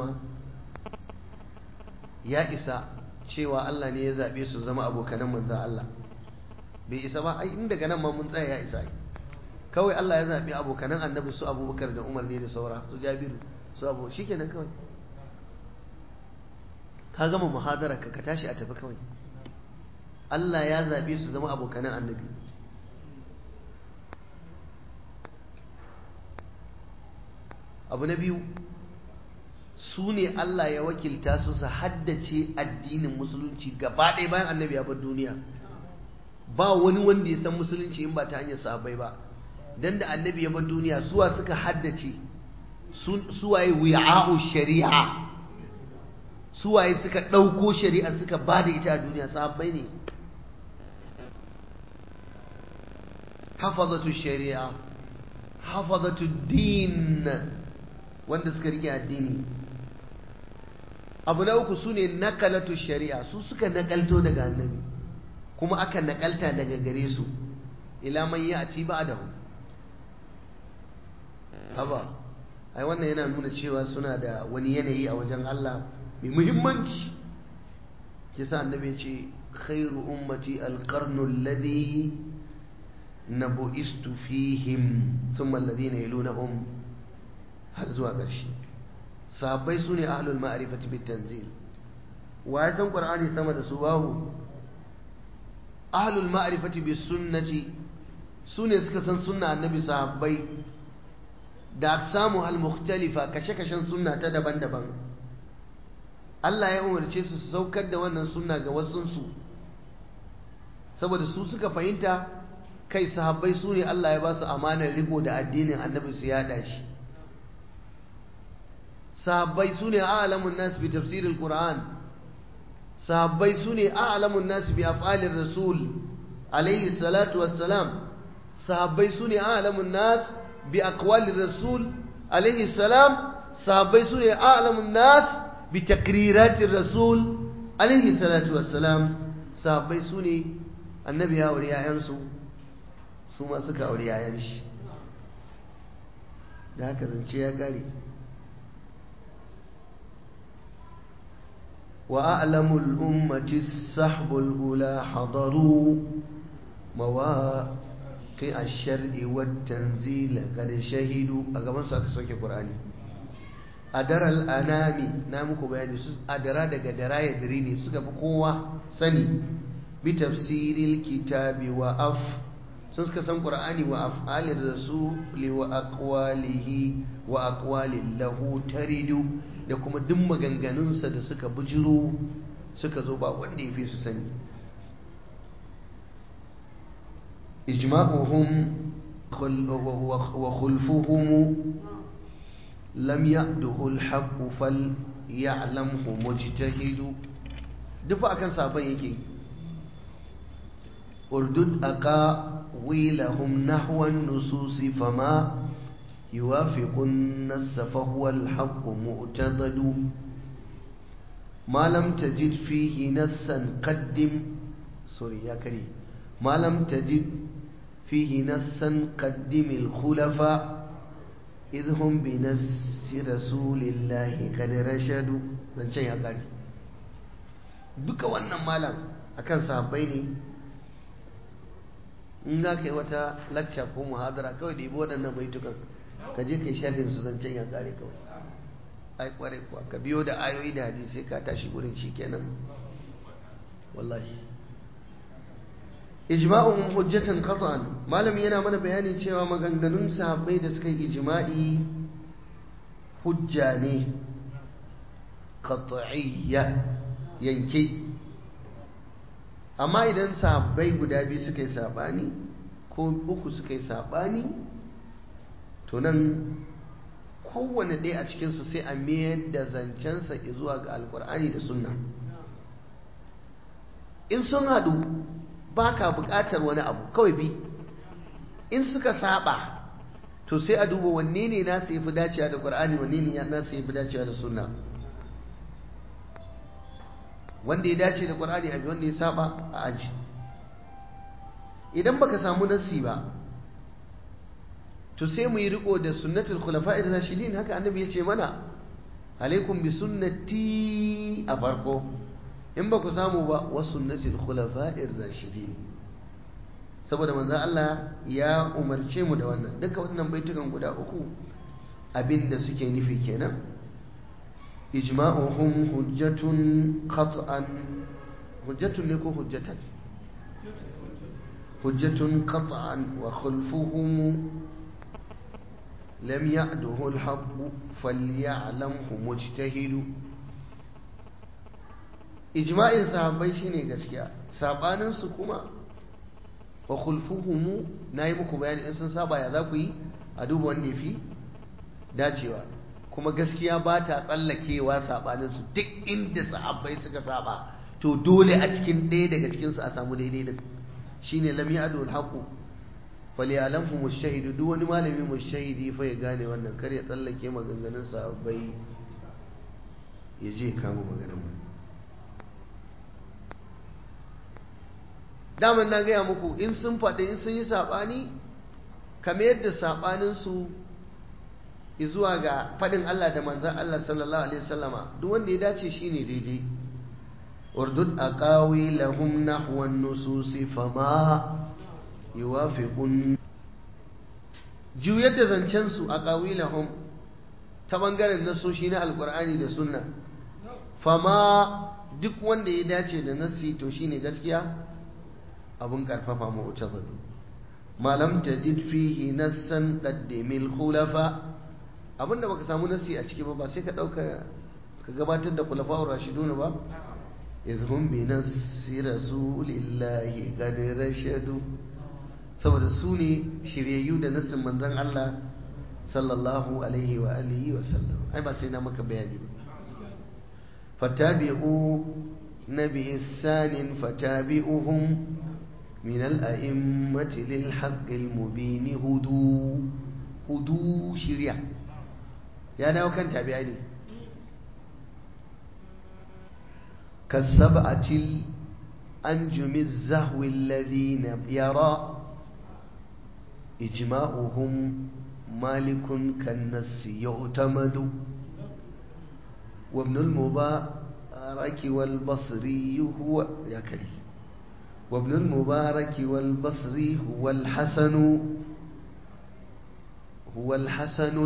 يا إسا cewa Allah ne ya zaɓe su zama abokanan manzan Allah bai isa ba ai inda ganan ma mun tsaya ya isa kawai Allah ya zaɓi abokanan annabi su abubakar da umar ne da saura su jabiru su abu shikenan kawai ka gama muhadara ka tashi a tafi kawai Allah ya zaɓe su zama abokanan annabi abu na biyu su ne Allah ya wakilta su su haddace addinin musulunci gaba ɗaya bayan annabi ya bar duniya ba wani wanda ya san musulunci in ba ta hanyar sahabbai ba dan da annabi ya bar duniya suwa suka haddace suwaye wi'a'u shari'a suwaye suka ɗauko shari'a suka ba da ita a duniya sahabbai ne hafazatu shari'a hafazatu din wanda suka rike addini abu na uku su ne nakalatu shari'a su suka nakalto daga annabi kuma aka nakalta daga gare su ila man ya'ti ba'dahu haba ai wannan yana nuna cewa suna da wani yanayi a wajen Allah mai muhimmanci kisa annabi ce khairu ummati alqarnu alladhi nabu'istu fihim thumma alladhina yalunahum har zuwa ƙarshe sahabbai su ne ahlul ma'rifati bit tanzil wa ya san qur'ani sama da su babu ahlul ma'rifati bis sunnati su ne suka san sunna annabi sahabbai da aksamu al-mukhtalifa kashe-kashen sunna ta daban-daban Allah ya umarce su su saukar da wannan sunna ga wasunsu saboda su suka fahimta kai sahabbai su ne Allah ya ba su amanar riko da addinin annabi su yada shi sahabbai su ne a'lamun nas bi tafsiril qur'an sahabbai su ne a'lamun nas bi af'alir rasul alayhi salatu wassalam sahabbai su ne a'lamun nas bi aqwalir rasul alayhi salam sahabbai su ne a'lamun nas bi takriratir rasul alayhi salatu wassalam sahabbai su ne annabi ya aure yayansu su ma suka aure yayan shi da haka zance ya kare وأعلم الأمة السحب الأولى حضروا مواقع الشرع والتنزيل قد شهدوا أقام سأك سوك القرآن أدرى الأنام نامك بياني أدرى دقى درا يدريني سكا بقوة سني بتفسير الكتاب وأف سنسك سن قرآني وأفعال الرسول وأقواله وأقوال له ترد da kuma duk maganganunsa da suka bujiro suka zo ba wanda ya fi su sani ijma'uhum wa khulfuhum lam ya'duhu al-haqq fal ya'lamhu mujtahidu duk akan sabon yake urdud aqa wilahum nahwan nususi fama يوافق النص فهو الحق مؤتضد ما لم تجد فيه نصا قدم سوري يا كريم ما لم تجد فيه نصا قدم الخلفاء إذ هم بنص رسول الله قد رشدوا zancen ya kare duka wannan malam akan sahabbai ne in za ka yi wata lacca ko muhadara kawai da ibi waɗannan baitukan ka je ka yi sharhin su zancen ya kare kawai ai kware kuwa ka biyo da ayoyi da hadisi ka tashi gurin shi kenan wallahi ijma'un hujjatan qat'an malami yana mana bayani cewa maganganun sahabbai da suka yi ijma'i hujja ne qat'iyya yanke amma idan sahabbai guda biyu suka yi sabani ko uku suka yi sabani to nan kowane ɗaya a cikinsu sai a mayar da zancensa zuwa ga alkur'ani da sunna in sun haɗu ba ka buƙatar wani abu kawai bi in suka saba to sai a duba wanne ne nasu ya fi dacewa da ƙur'ani wanne ne nasu ya fi dacewa da sunna wanda ya dace da ƙur'ani a wanda ya saba a aji idan baka samu nasi ba to sai mu yi riko da sunnatul khulafa'ir rashidin haka annabi ya ce mana alaikum bi sunnati a farko in ba ku samu ba wa sunnatul khulafa'ir rashidin saboda manzon Allah ya umarce mu da wannan duka wannan baitukan guda uku abinda suke nufi kenan ijma'uhum hujjatun qat'an hujjatun ne ko hujjatan hujjatun qat'an wa khulfuhum لم يعده الحق فليعلمه مجتهد ijma'in sahabbai shine gaskiya sabanin su kuma wa khulfuhum nayi muku bayani in sun saba ya za ku yi a duba wanda yafi dacewa kuma gaskiya ba ta tsallakewa sabanin su duk inda sahabbai suka saba to dole a cikin ɗaya daga cikin su a samu daidai din shine lam ya'du al-haqu falyalamhu mushahidu duk wani malami mushahidi fa ya gane wannan kar ya tsallake maganganun sahabbai ya je kama maganar mu daman na gaya muku in sun faɗi in sun yi saɓani kamar yadda saɓaninsu zuwa ga faɗin Allah da manzan Allah sallallahu Alaihi wasallama duk wanda ya dace shi ne daidai urdud a ƙawi lahum nahwan nususi fama yuwafiqun juyar da zancensu a ƙawi lahum ta ɓangaren nasoshi na alƙur'ani da sunna fama duk wanda ya dace da nassi to shine gaskiya abun karfafa mu'tazadu malam tajid fihi nassan qaddimil khulafa abinda baka samu nassi a ciki ba ba sai ka dauka ka gabatar da khulafa'ur rashidun ba izhum bi nassi rasulillahi qad rashadu saboda su ne shiryayyu da nassin manzon Allah sallallahu alaihi wa alihi wa sallam ai ba sai na maka bayani ba fatabi'u nabi ihsanin fatabi'uhum من الأئمة للحق المبين هدو هدو شريع يا ناو كان تابعيني كالسبعة الأنجم الزهو الذين يرى إجماؤهم مالك كالنس يعتمد وابن المبارك والبصري هو يا كريم وابن المبارك والبصري هو الحسن هو الحسن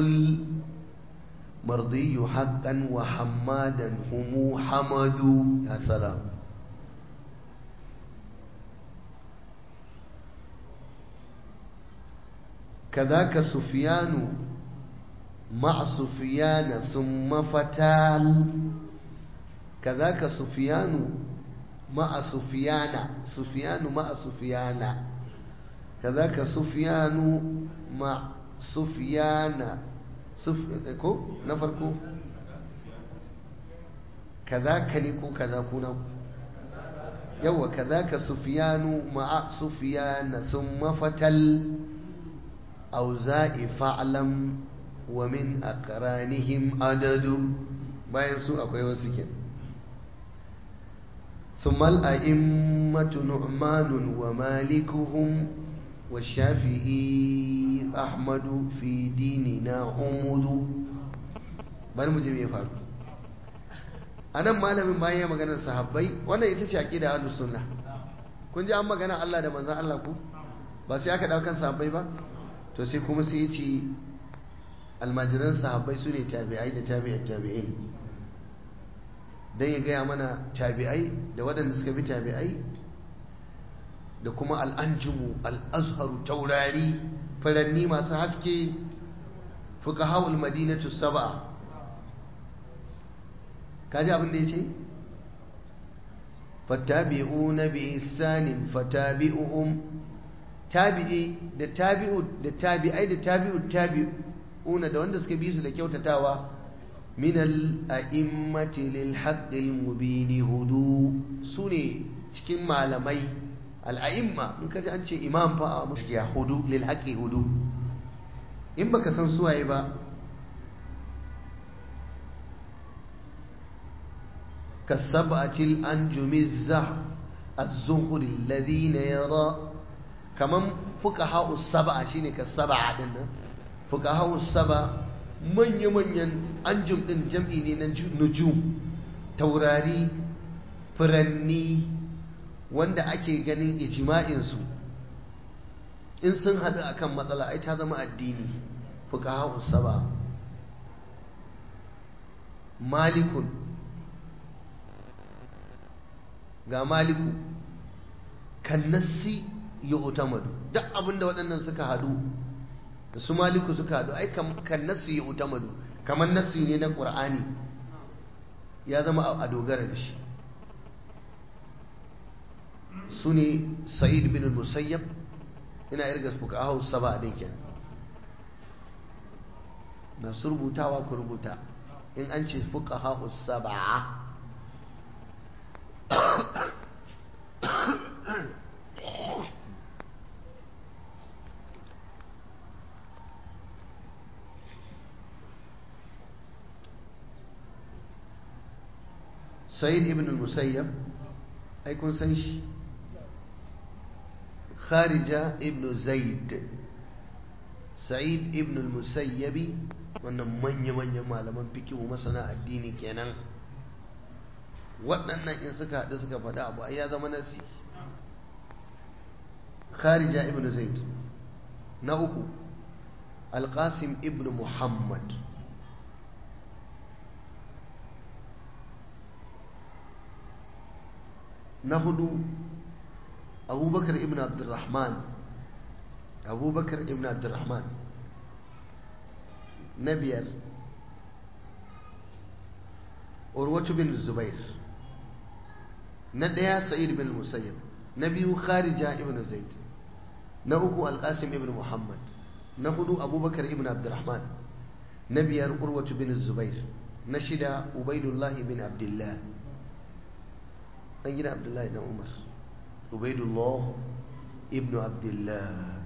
المرضي حقا وحمادا هم حمد يا سلام كذاك سفيان مع سفيان ثم فتال كذاك سفيان مع سفيان سفيان مع سفيان كذاك سفيان مع سفيان سف كو نفركو كذاك نكو كذا كنا يوا كذاك سفيان مع سفيان ثم فتل أوزاء فعلم ومن أقرانهم عدد باين سوء أكوي وسكين ثم الأئمة نعمان ومالكهم والشافعي أحمد في ديننا عمد bari mu je me faru anan malamin bayan ya maganar sahabbai wannan ita ce aqida ahlus sunna kun ji an magana Allah da manzon Allah ku ba sai aka daukan sahabbai ba to sai kuma sai ya ce almajiran sahabbai su ne tabi'ai da tabi'at tabi'in don ya gaya mana tabi'ai da waɗanda suka bi tabi'ai da kuma al'anjimu al'azharu taurari faranni masu haske fuka hawul madinatu saba kaji abin da ya ce fatabi'u na bi isanin fatabi'uhum tabi'i da tabi'u da tabi'ai da tabi'u tabi'una da wanda suka bi su da kyautatawa من الأئمة للحق المبين هدو سوني cikin malamai al'a'imma in ka ji an ce imam fa a muskiya hudu lil haqqi hudu in baka san suwaye ba kasab'atil anjumiz zah az-zuhri alladhina yara kaman fuqaha us-sab'a shine kasab'a din nan fuqaha us-sab'a manya-manyan anjum ɗin jam'i ne na nujum taurari furanni wanda ake ganin ijima'insu in sun haɗu a kan matsala ai ta zama addini fuka saba malikun ga maliku kan nassi ya utamadu duk abinda waɗannan suka haɗu da su maliku suka haɗu ai kan nassi ya utamadu kamar nassi ne na ƙur'ani ya zama a dogara da shi su ne sa'id bin musayyab ina irga fuqaha saba din kenan masu rubutawa ku rubuta in an ce fuqaha sab'a sa'id ibn al-musayyab ai kun san shi kharija ibn zaid sa'id ibn al-musayyabi wannan manya-manyan malaman fikihu masana addini kenan waɗannan in suka haɗu suka faɗa abu ai ya zama nasi kharija ibn zaid na uku alqasim ibn muhammad na hudu abubakar ibn abdurrahman abubakar ibn abdurrahman na biyar urwatu bin zubair na ɗaya sa'id bin musayyib na biyu kharija ibn zaid na uku alqasim ibn muhammad na hudu abubakar ibn abdurrahman na biyar urwatu bin zubair na shida ubaidullah bin abdullah an gina abdullahi na umar ubaidullah ibn abdullah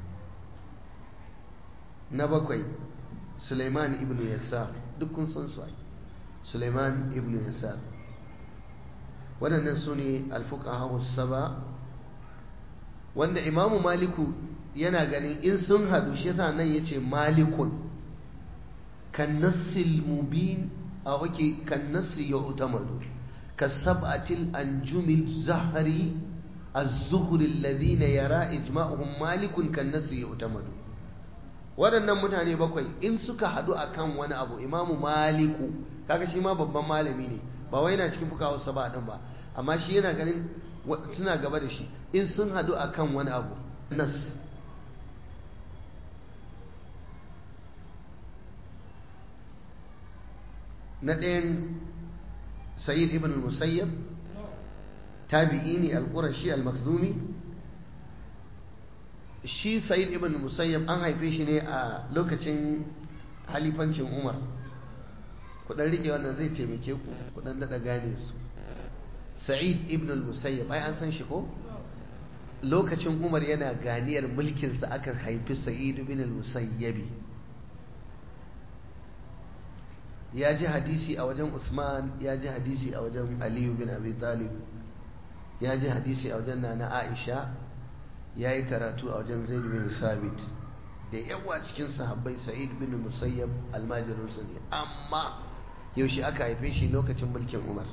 na bakwai suleiman ibn yasar duk kun san su ai suleiman ibn yasar waɗannan su ne alfuqaha saba wanda imamu maliku yana ganin in sun haɗu shi yasa nan yace malikun kan nassil mubin a wake kan nassi ya utamadu كالسبعة الأنجم الزهري الزهر الذين يرى إجماعهم مالك كالنس يؤتمد waɗannan mutane bakwai in suka haɗu a kan wani abu imamu maliku kaga shi ma babban malami ne ba wai yana cikin fukawa saba ɗin ba amma shi yana ganin suna gaba da shi in sun haɗu a kan wani abu nas na ɗayan سيد ابن المسيب تابعيني القرشي المخزومي shi sa'id ibn musayyab an haife shi ne a lokacin halifancin umar kudan rike wannan zai taimake ku kudan daɗa gane su sa'id ibn musayyab ai an san shi ko lokacin umar yana ganiyar mulkinsa aka haifi sa'id ibn musayyabi ya ji hadisi a wajen Usman ya ji hadisi a wajen Aliyu bin Abi Talib ya ji hadisi a wajen Nana Aisha ya yi karatu a wajen Zaid bin Sabit da yawa cikin sahabbai Sa'id bin Musayyab almajirinsa ne amma yaushe aka haife shi lokacin mulkin Umar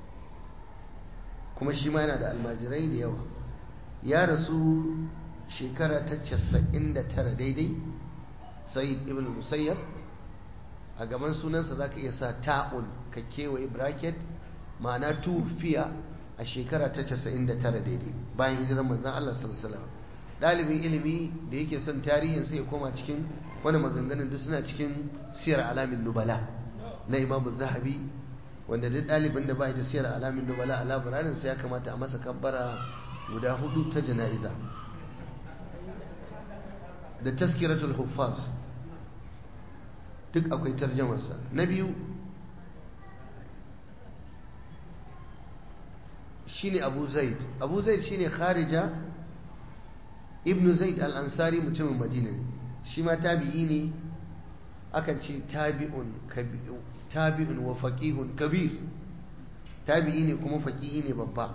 kuma shi ma yana da almajirai da yawa ya rasu shekara ta 99 daidai Sa'id ibn Musayyab a gaban sunansa za ka iya sa ta'un ka kewaye bracket ma'ana tufiya a shekara ta 99 daidai bayan hijirar manzan Allah sallallahu ɗalibin ilimi da yake son tarihin sai ya koma cikin wani maganganun duk suna cikin siyar alamin nubala na imamu zahabi wanda duk ɗalibin da bai da siyar alamin nubala a labararin sai ya kamata a masa kabbara guda hudu ta jana'iza da taskiratul huffaz duk akwai tarjamarsa na biyu shine abu zaid abu zaid shine kharija ibn zaid al-ansari mutumin madina ne shi ma tabi'i ne akan ce tabi'un tabi'un wa faqihun kabir tabi'i ne kuma faqihi ne babba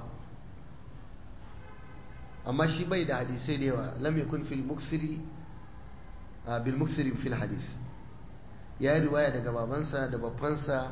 amma shi bai da hadisai da yawa lam yakun fil muksiri bil muksiri fil hadis ya yi riwaya daga babansa da babbansa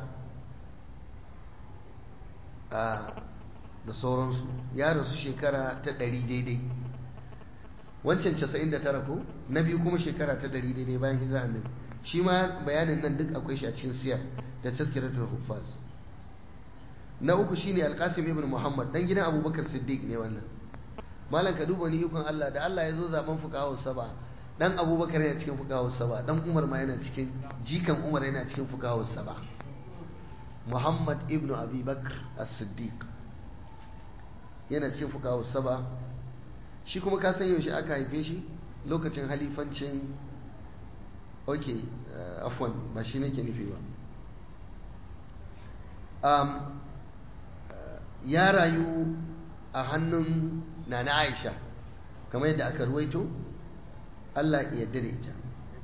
da sauransu ya rasu shekara ta ɗari daidai wancan casa'in da tara ko na biyu kuma shekara ta ɗari daidai bayan hijira annabi shi ma bayanin nan duk akwai shi a cikin siyar da taskiratul huffaz na uku shine alqasim ibn muhammad dan gidan abubakar siddiq ne wannan malam ka duba ni ikon Allah da Allah ya zo zaben fuqaha saba dan abubakar yana cikin fuqaha saba dan umar ma yana cikin jikan umar yana cikin fuqaha saba muhammad ibn abi bakr as-siddiq yana cikin fukawa saba shi kuma ka san yaushe aka haife shi lokacin halifancin ok afwan ba shi nake nufi ba ya rayu a hannun nana aisha kamar yadda aka ruwaito Allah ya yarda da ita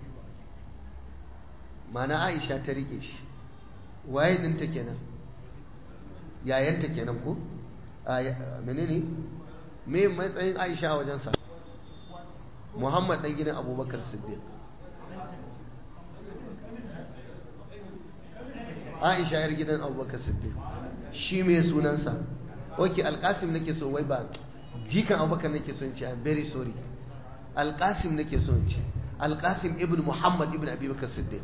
mana aisha ta rike shi waye dinta kenan yayanta kenan ko a menene me matsayin aisha a wajensa muhammad dan gidan abubakar siddiq aisha yar gidan abubakar siddiq shi me sunansa ok alkasim nake so wai ba jikan abubakar nake so in ce i'm very sorry alkasim nake so in ce alkasim ibn muhammad ibn abubakar siddiq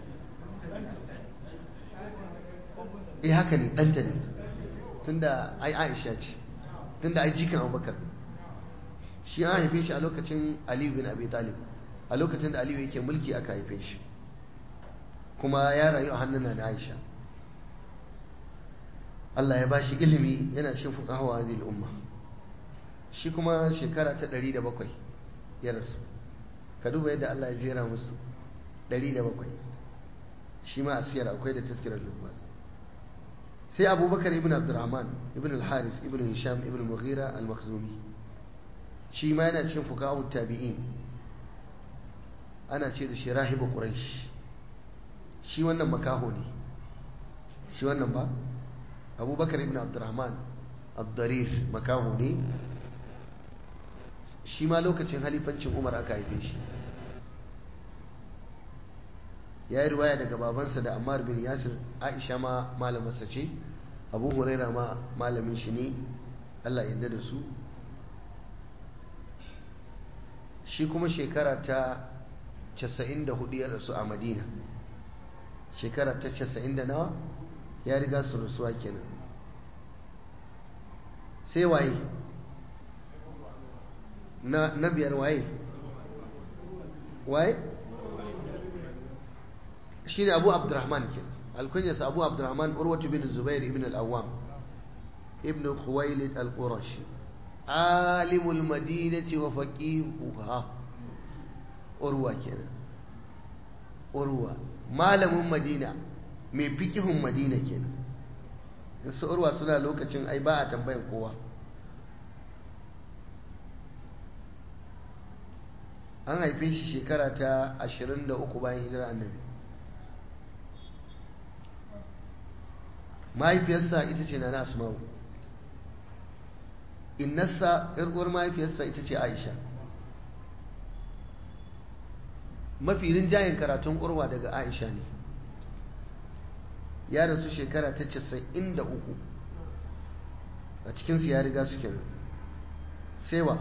eh haka ne ɗanta ne tunda ai aisha ce tunda ai jikan abubakar ne shi an haife shi a lokacin aliyu bin abi talib a lokacin da aliyu yake mulki aka haife shi kuma ya rayu a hannun na aisha Allah ya bashi ilimi yana cikin fuqaha hadhihi umma shi kuma shekara ta 107 ya rasu ka duba yadda Allah ya jera musu 107 shi ma a siyar akwai da taskirar lubbas sai abubakar ibn abdurrahman ibn al-haris ibn hisham ibn mughira al-makhzumi shi ma yana cikin fuqaha tabi'in ana ce da shi rahibu quraish shi wannan makaho ne shi wannan ba abubakar ibn abdurrahman abdarir makaho ne shi ma lokacin halifancin umar aka haife shi ya yi ruwaya daga babansa da ammar bin yasir aisha ma malamarsa ce abu huraira ma malamin shi ne allah yadda da su shi kuma shekara ta 94 ya rasu a madina shekara ta 90 da nawa ya riga su rasuwa kenan sai waye na, na biyar waye waye shi ne abu abdurrahman ke alkunyarsa abu abdurrahman urwatu bin zubair ibn al-awwam ibn khuwailid al-qurashi alimul madinati wa faqihuha urwa kenan urwa malamin madina mai fikihun madina kenan su urwa suna lokacin ai ba a tambayan kowa an haife shi shekara ta 23 bayan hijira annabi mahaifiyarsa ita ce na asma'u innarsa uwar mahaifiyarsa ita ce aisha mafi rinjayen karatun urwa daga aisha ne ya rasu shekara ta casa'in da uku a cikinsu ya riga su kenan sewa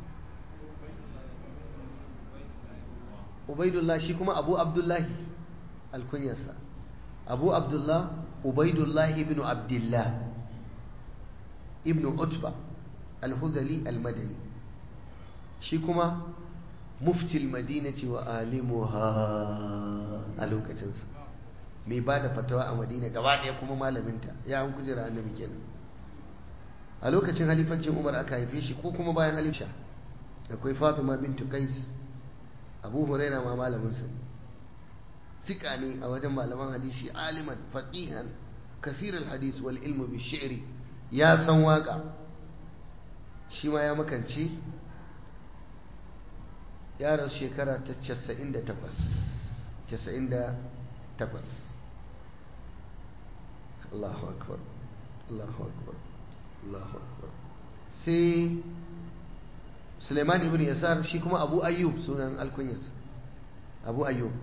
ubaidullah shi kuma abu abdullahi alkunyarsa abu abdullah ubaidullah ibn abdullah ibn utba alhudali almadani shi kuma muftil madinati wa alimuha a lokacinsa mai ba da fatawa a madina gaba ɗaya kuma malaminta ya an kujera annabi kenan a lokacin halifancin umar aka haife shi ko kuma bayan halifa akwai fatima bintu qais abu huraira ma malaminsa ne sika ne a wajen malaman hadisi aliman faqihan kasir hadis wal ilmu bi shi'ri ya san waka shi ma ya makance ya rasu shekara ta 98 98 Allahu akbar Allahu akbar Allahu akbar sai Suleiman ibn Yasar shi kuma Abu Ayyub sunan alkunyarsa Abu Ayyub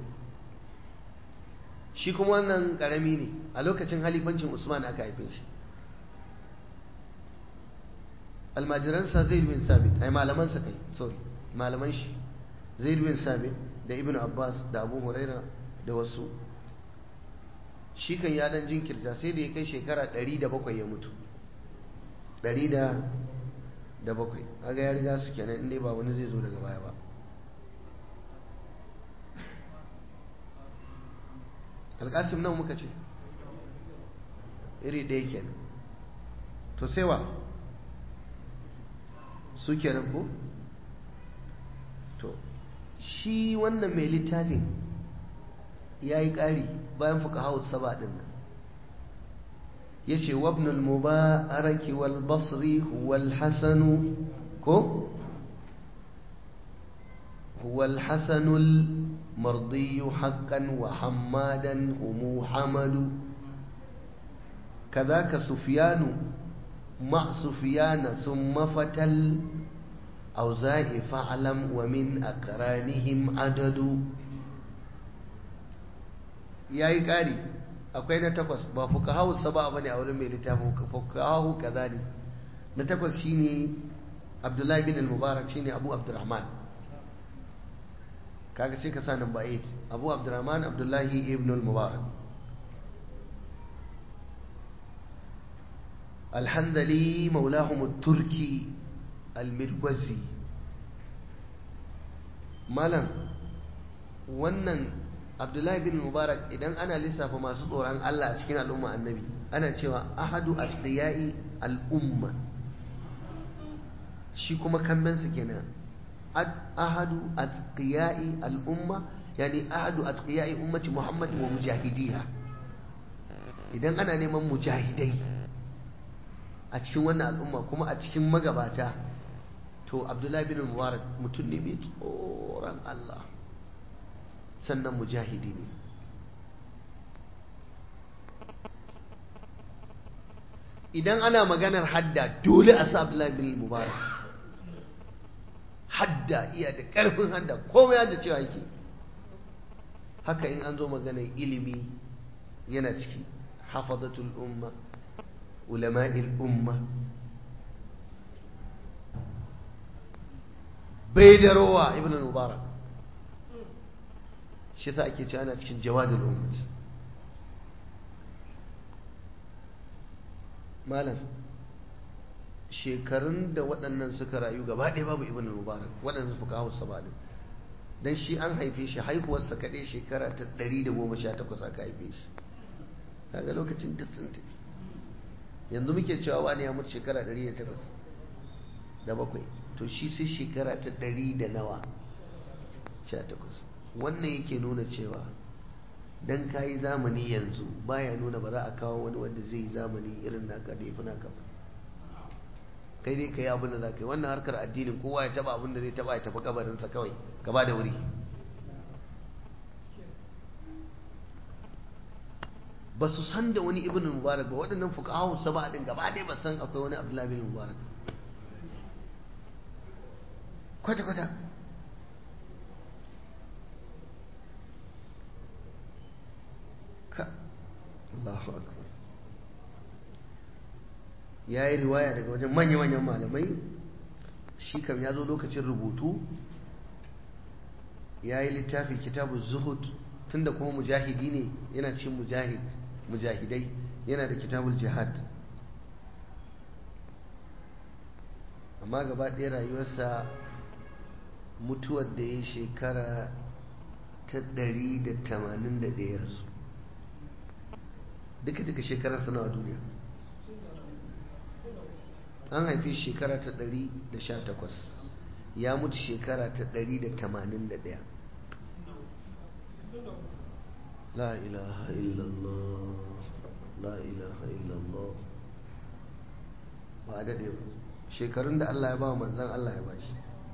shi kuma wannan karami ne a lokacin halifancin Usman aka haife shi almajiransa Zaid bin Sabit ai malamansa kai sorry malaman shi Zaid bin Sabit da Ibn Abbas da Abu Huraira da wasu shi kan ya dan jinkirta sai da ya kai shekara 107 ya mutu 107 kaga ya riga su kenan inda ba wani zai zo daga baya ba alƙasim nan muka ce iri ɗaya kenan to sai wa su kenan ko to shi wannan mai littafin ya yi ƙari bayan fuka hau saba ɗin nan ya ce wabnul mubaraki wal basri huwal hasanu ko huwal hasanul mardiyu haqqan wa hammadan humu hamadu كذاك سفيان مع سفيان ثم فتل أوزاء فاعلم ومن أقرانهم عدد yayi ƙari akwai na takwas ba fukahawu saba bane a wurin mai littafin fukahawu kaza ne na takwas shine Abdullahi bin al-Mubarak shine Abu Abdurrahman kaga sai ka sa number 8 Abu Abdurrahman Abdullahi ibn al-Mubarak الحنظلي مولاهم التركي المروزي مالم wannan abdullahi bin mubarak idan ana lissafa masu tsoron Allah a cikin al'umma annabi ana cewa ahadu atqiyai al'umma shi kuma kambensa kenan ahadu atqiyai al'umma yani ahadu atqiyai ummati muhammad wa mujahidiha idan ana neman mujahidai a cikin wannan al'umma kuma a cikin magabata to abdullahi bin mubarak mutum ne mai tsoron Allah sannan mujahidi ne idan ana maganar hadda dole a sa abdullahi bin mubarak hadda iya da ƙarfin hadda komai yadda cewa yake haka in an zo maganar ilimi yana ciki hafazatul umma علماء الأمة بيدروا ابن المبارك shi sa ake cewa ana cikin jawadul ummat malam shekarun da waɗannan suka rayu gaba ɗaya babu ibn mubarak waɗannan suka kawo sabalin dan shi an haife shi haihuwarsa kaɗai shekara ta 118 aka haife shi kaga lokacin duk sun tafi yanzu muke cewa wani ya mutu shekara 108 da bakwai to shi sai shekara ta 100 da nawa 18 wannan yake nuna cewa dan ka yi zamani yanzu baya nuna ba za a kawo wani wanda zai yi zamani irin naka da ya fi naka ba kai dai ka yi abin da za ka yi wannan harkar addinin kowa ya taba abin da zai taba ya tafi kabarinsa kawai gaba da wuri ba su san da wani ibn mubarak ba waɗannan fuqahu saba din gaba dai ba san akwai wani abdullahi bin mubarak kwata kwata ka Allahu akbar yayi riwaya daga wajen manya-manyan malamai shi kam ya zo lokacin rubutu ya yi littafi kitabu zuhud tunda kuma mujahidi ne yana cin mujahid mujahidai yana da kitabul jihad amma gaba ɗaya rayuwarsa mutuwar da ya shekara ta ɗari da tamanin da ɗaya su duka duka shekarar sanawa duniya an haifi shekara ta ɗari da sha takwas ya mutu shekara ta ɗari da tamanin da ɗaya la ilaha illallah la ilaha illallah ba a daɗe ba shekarun da Allah ya ba manzan Allah ya ba shi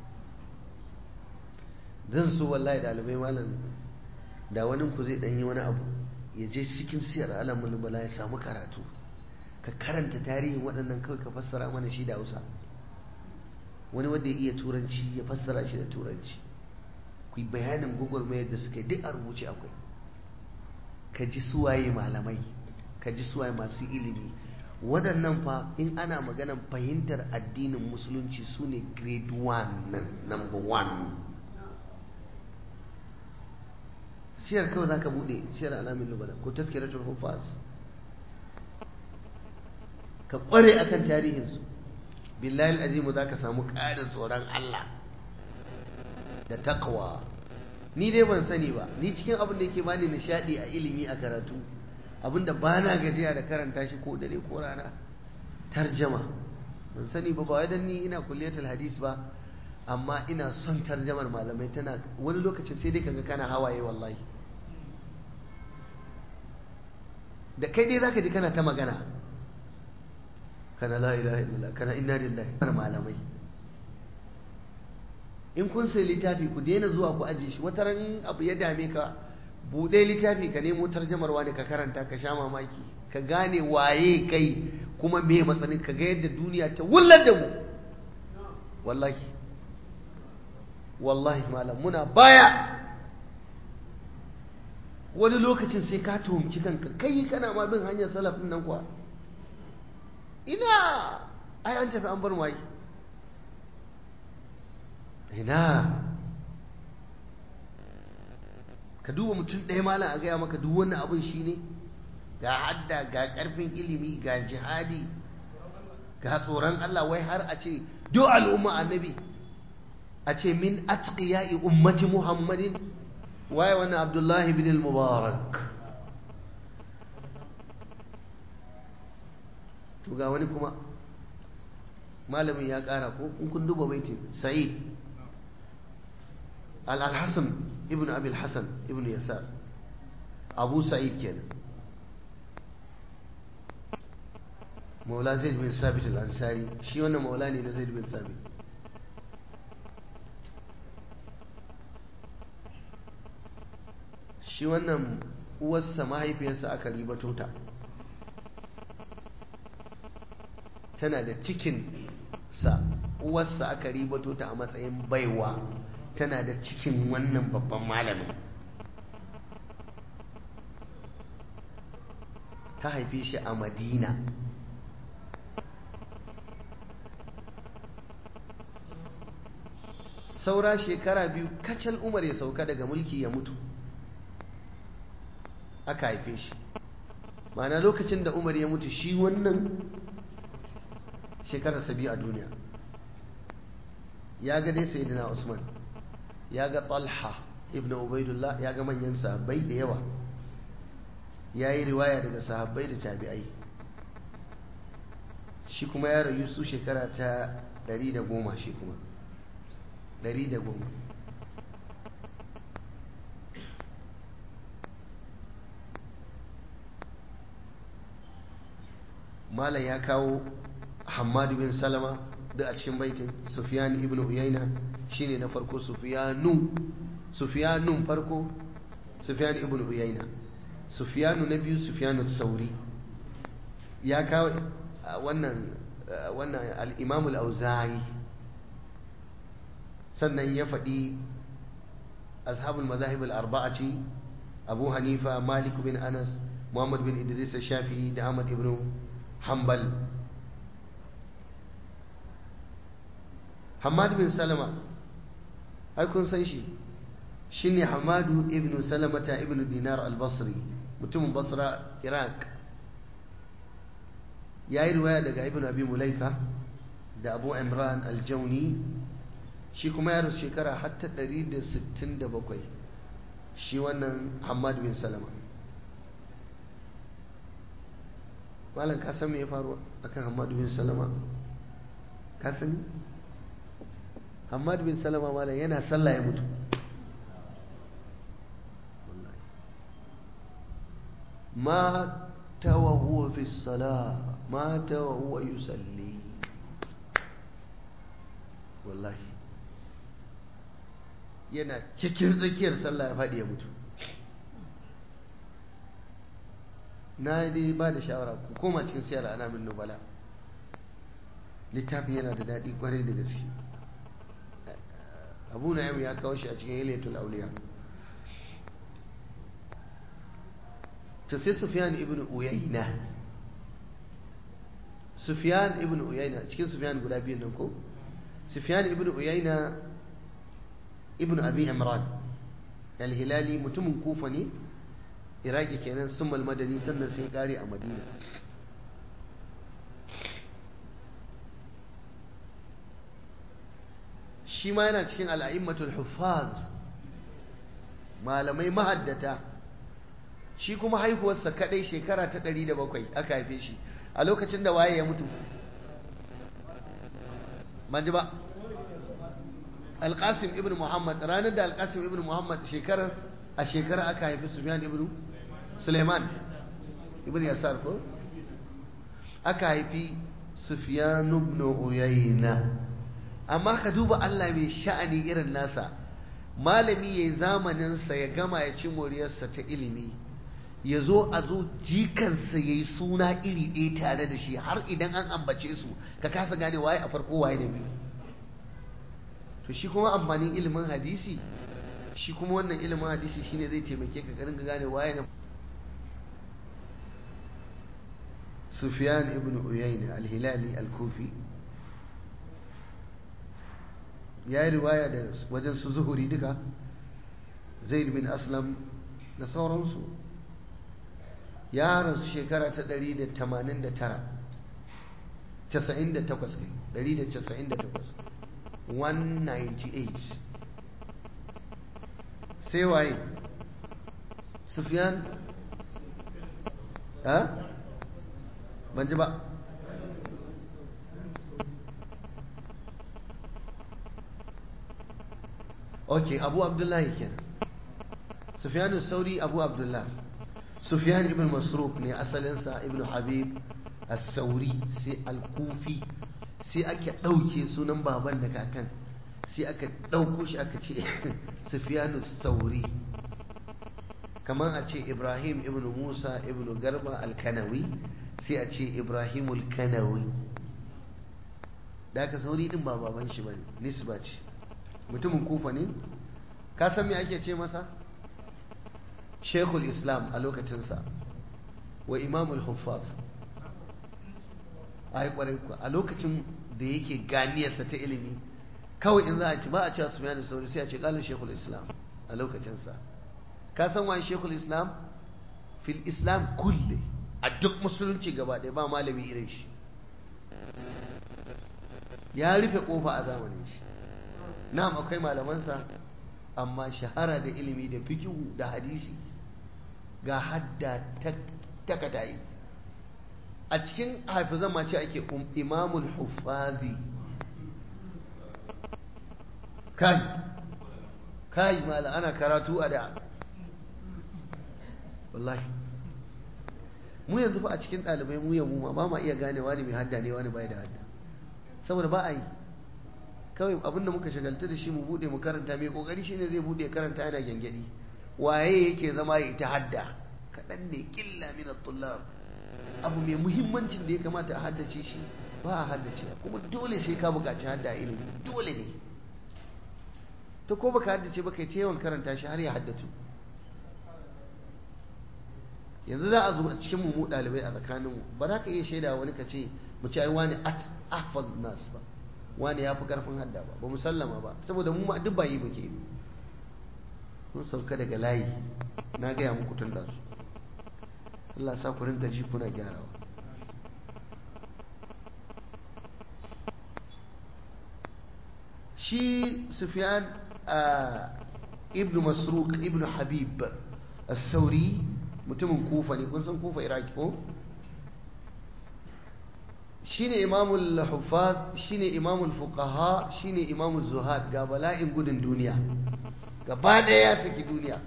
zan so wallahi dalibai malam da wani ku zai ɗanyi wani abu ya je cikin siyar alamun bala ya samu karatu ka karanta tarihin waɗannan kawai ka fassara mana shi da hausa wani wanda ya iya turanci ya fassara shi da turanci ku yi bayanin gwagwarmayar da suka yi duk a rubuce akwai ka ji suwaye malamai ka ji suwaye masu ilimi waɗannan fa in ana maganan fahimtar addinin musulunci su ne grade 1 number 1 siyar kawai za ka buɗe siyar alamin lubala ko taskiratul hufaz ka ƙware akan tarihinsu billahi azimu za ka samu ƙarin tsoron Allah da takwa ni dai ban sani ba ni cikin abin da yake bani nishadi a ilimi a karatu abinda ba na gajiya da karanta shi ko dare ko rana tarjama ban sani ba ba dan ni ina kulliyatul hadis ba amma ina son tarjamar malamai tana wani lokacin sai dai kaga kana hawaye wallahi da kai dai zaka ji kana ta magana kana la ilaha illallah kana inna lillahi malamai in kun sai littafi ku daina zuwa ku aje shi wata ran abu ya dame ka buɗe littafi ka nemo tarjamar wani ka karanta ka sha mamaki ka gane waye kai kuma me matsanin ka ga yadda duniya ta wullar da mu wallahi wallahi malam muna baya wani lokacin sai ka tuhumci kanka kai kana ma bin hanyar salafin nan kuwa ina ai an tafi an bar mai ina ka duba mutum ɗaya malam a gaya maka duk wannan abin shi ne ga hadda ga ƙarfin ilimi ga jihadi ga tsoron Allah wai har a ce duk al'umma annabi a ce min atqiya'i ummati muhammadin waye wannan abdullahi bin al-mubarak to ga wani kuma malamin ya ƙara ko in kun duba baitin sa'id al-hasan ibn abi al-hasan ibn yasar abu sa'id kenan maula zaid bin sabit al-ansari shi wannan maula ne na zaid bin sabit shi wannan uwarsa mahaifiyarsa aka ribato ta tana da cikin sa uwarsa aka ribato ta a matsayin baiwa tana da cikin wannan babban malamin ta haife shi a madina saura shekara biyu kacal umar ya sauka daga mulki ya mutu aka haife shi ma'ana lokacin da umar ya mutu shi wannan shekararsa biyu a duniya ya ga dai sayyidina usman ya ga talha ibn ubaidullah ya ga manyan sahabbai da yawa ya yi riwaya daga sahabbai da tabi'ai shi kuma ya rayu su shekara ta 110 shi kuma 110 malam ya kawo hamadu bin salama da a cikin baitin sufyan ibn uyayna shine na farko sufyanu sufyanun farko sufyan ibn uyayna sufyanu na biyu sufyanu sauri ya kawo wannan wannan al-imam al-auza'i sannan ya faɗi ashabul mazahib al-arba'ati abu hanifa malik bin anas muhammad bin idris shafi'i da ahmad ibn hanbal hamad bin salama ai kun san shi shine hamadu ibn salamata ibn dinar al-basri mutumin basra iraq ya yi riwaya daga ibn abi mulaika da abu imran al-jauni shi kuma ya rasu shekara hatta 167 shi wannan hamad bin salama malam ka san me ya faru akan hamad bin salama ka sani hamad bin salama malam yana sallah ya mutu مات وهو في الصلاة مات وهو يصلي والله yana cikin tsakiyar sallah ya faɗi ya mutu na dai ba da shawara ku koma cikin siyar ana min nubala littafin yana da daɗi kwarai da gaske abu na ya kawo shi a cikin ilatul auliya to sai Sufyan ibn Uyayna Sufyan ibn Uyayna cikin Sufyan guda biyu nan ko Sufyan ibn Uyayna ibn Abi Imran al-Hilali mutumin Kufa ne Iraki kenan summal madani sannan sai kare a Madina shi ma yana cikin al'a'immatul huffaz malamai mahaddata shi kuma haihuwarsa kadai shekara ta ɗari da bakwai aka haife shi a lokacin da waye ya mutu ban ji ba alƙasim ibn muhammad ranar da alƙasim ibn muhammad shekarar a shekara aka haifi sufyan ibn suleiman ibn yasar ko aka haifi sufyan ibn uyayna amma ka duba Allah mai sha'ani irin nasa malami yayi zamaninsa ya gama ya ci moriyarsa ta ilimi ya zo a zo jikansa ya yi suna iri ɗaya tare da shi har idan an ambace su ka kasa gane waye a farko waye da biyu to shi kuma amfanin ilimin hadisi shi kuma wannan ilimin hadisi shine zai taimake ka garin gane waye na Sufyan ibn Uyayna al-Hilali al-Kufi ya yi riwaya da wajen su zuhuri duka Zaid bin Aslam da sauransu ya rasu shekara ta 189 98 kai 198 198 sai waye Sufyan ha ban ji ba ok abu abdullahi kenan Sufyan sauri abu abdullahi Sufyan ibn Masruq ne asalinsa ibn Habib as-Sauri sai al-Kufi sai aka ɗauke sunan baban da kakan sai aka ɗauko shi aka ce Sufyan as-Sauri kamar a ce Ibrahim ibn Musa ibn Garba al-Kanawi sai a ce Ibrahim al-Kanawi da aka sauri din ba baban shi bane nisba ce mutumin kufa ne ka san me ake ce masa shekul islam a lokacinsa wa imamul huffaz a yi kwarai a lokacin da yake ganiyarsa ta ilimi kawai in za a ci ba a cewa su da sauri sai a ce kalin shekul islam a lokacinsa ka san wani shekul islam fil islam kulle a duk musulunci gaba ɗaya ba malami irin shi ya rufe kofa a zamanin shi na'am akwai malamansa amma shahara da ilimi da fikihu da hadisi ga hadda takatayi a cikin hafizan ma ce ake imamul hufazi kai kai mala ana karatu a da wallahi mu yanzu fa a cikin ɗalibai mu yamu ma ba ma iya gane wani mai hadda ne wani bai da hadda saboda ba a yi kawai abinda muka shagaltu da shi mu bude mu karanta mai kokari shine zai bude karanta yana gyangyaɗi waye yake zama ya ita hadda kaɗan ne killa min tullab abu mai muhimmancin da ya kamata a haddace shi ba a haddace kuma dole sai ka buƙaci hadda a ilimi dole ne to ko baka haddace ba kai ta yawan karanta shi har ya haddatu yanzu za a zo a cikin mu ɗalibai a tsakaninmu ba za ka iya shaida wani ka ce mu ci ai wani ahfaz nas ba wani ya fi karfin hadda ba ba musallama ba saboda mu ma duk ba yi muke mun sauka daga layi na gaya muku tun da su Allah sa ku rinka ji kuna gyarawa shi Sufyan ibn Masruq ibn Habib as-Sauri mutumin Kufa ne kun san Kufa Iraki ko shine imamul huffaz shine imamul fuqaha shine imamul zuhad ga bala'in gudun duniya gaba ɗaya ya saki duniya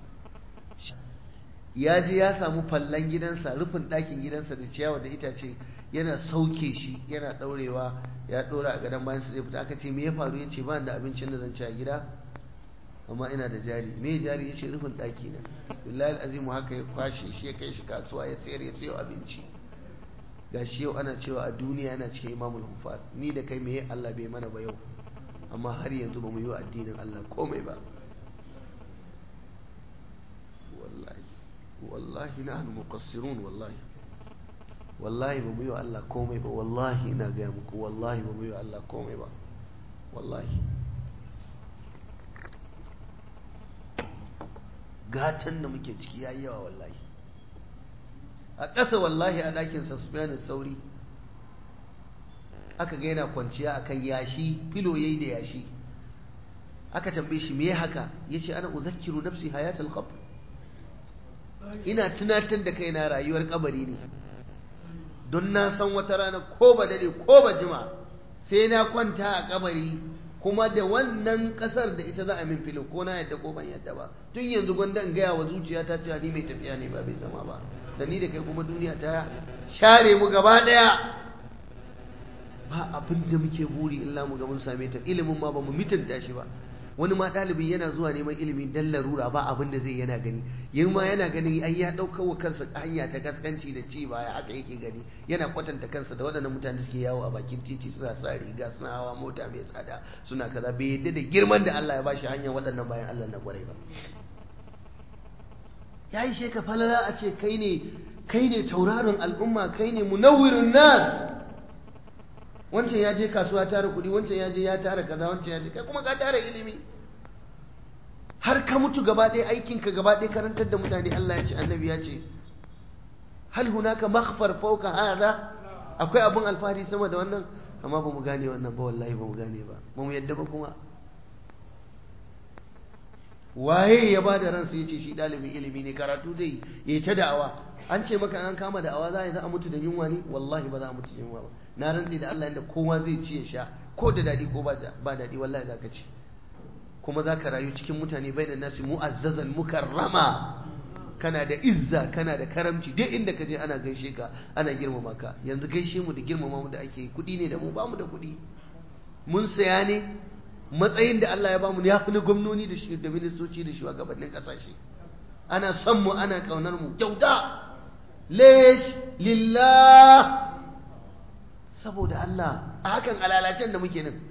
ya je ya samu fallan gidansa rufin ɗakin gidansa da ciyawa da itace yana sauke shi yana ɗaurewa ya ɗora a gadon bayan zai fita aka ce me ya faru ya ce ba da abincin da zan ci a gida amma ina da jari me jari ya ce rufin ɗaki na billahi azimu haka ya kwashe shi ya kai shi kasuwa ya sayar ya sayo abinci ga shi yau ana cewa a duniya yana cikin imamul hufaz ni da kai meye Allah bai mana ba yau amma har yanzu ba mu yi wa addinin Allah komai ba wallahi wallahi nahnu muqassirun wallahi wallahi ba mu yi wa Allah komai ba wallahi ina gaya muku wallahi ba mu yi wa Allah komai ba wallahi gatan da muke ciki yayi yawa wallahi a ƙasa wallahi a ɗakinsa su sauri aka ga yana kwanciya akan yashi filo yayi da yashi aka tambaye shi me haka yace ana uzakkiru nafsi hayatul qabr ina tunatar da kaina rayuwar kabari ne don na san wata rana ko ba dade ko ba jima sai na kwanta a kabari kuma da wannan kasar da ita za a min filo ko na yadda ko ban yadda ba tun yanzu gwanda in gaya wa zuciya ta cewa ni mai tafiya ne ba bai zama ba da ni da kai kuma duniya ta share mu gaba daya ba abin da muke buri illa mu ga mun same ta ilimin ma ba mu mitanta shi ba wani ma ɗalibin yana zuwa neman ilimi dan larura ba abin da zai yana gani yin ma yana gani ai ya ɗaukar wa kansa hanya ta gaskanci da ci baya haka yake gani yana kwatanta kansa da waɗannan mutane suke yawo a bakin titi suna sa riga suna hawa mota mai tsada suna kaza bai yadda da girman da Allah ya bashi hanyar waɗannan bayan Allah na kwarai ba ya yi sheka falala a ce kai ne kai ne tauraron al'umma kai ne munawwirun nas wancan ya je kasuwa tara kuɗi wancan ya je ya tara kaza wancan ya je kai kuma ka tara ilimi har ka mutu gaba ɗaya aikinka gaba ɗaya karantar da mutane Allah ya ce annabi ya ce hal hunaka makhfar fawqa hadha akwai abun alfahari sama da wannan amma ba mu gane wannan ba wallahi ba mu gane ba ba mu yadda ba kuma waye ya ba da ransa ya ce shi ɗalibin ilimi ne karatu zai yi ta da'awa an ce maka an kama da'awa za a yi za a mutu da yunwa ne wallahi ba za a mutu da yunwa ba na rantse da Allah inda kowa zai ci ya sha ko da daɗi ko ba daɗi wallahi za ka ci kuma za ka rayu cikin mutane bai da nasi mu'azzazan mukarrama kana da izza kana da karamci duk inda ka je ana gaishe ka ana girmama ka yanzu gaishe mu da girmama mu da ake kuɗi ne da mu ba mu da kuɗi mun saya ne matsayin da Allah ya bamu ya fi na gwamnoni da shi da ministoci da shugabannin kasashe ana son mu ana kaunar mu kyauta lesh lillah saboda Allah a hakan alalacen da muke nan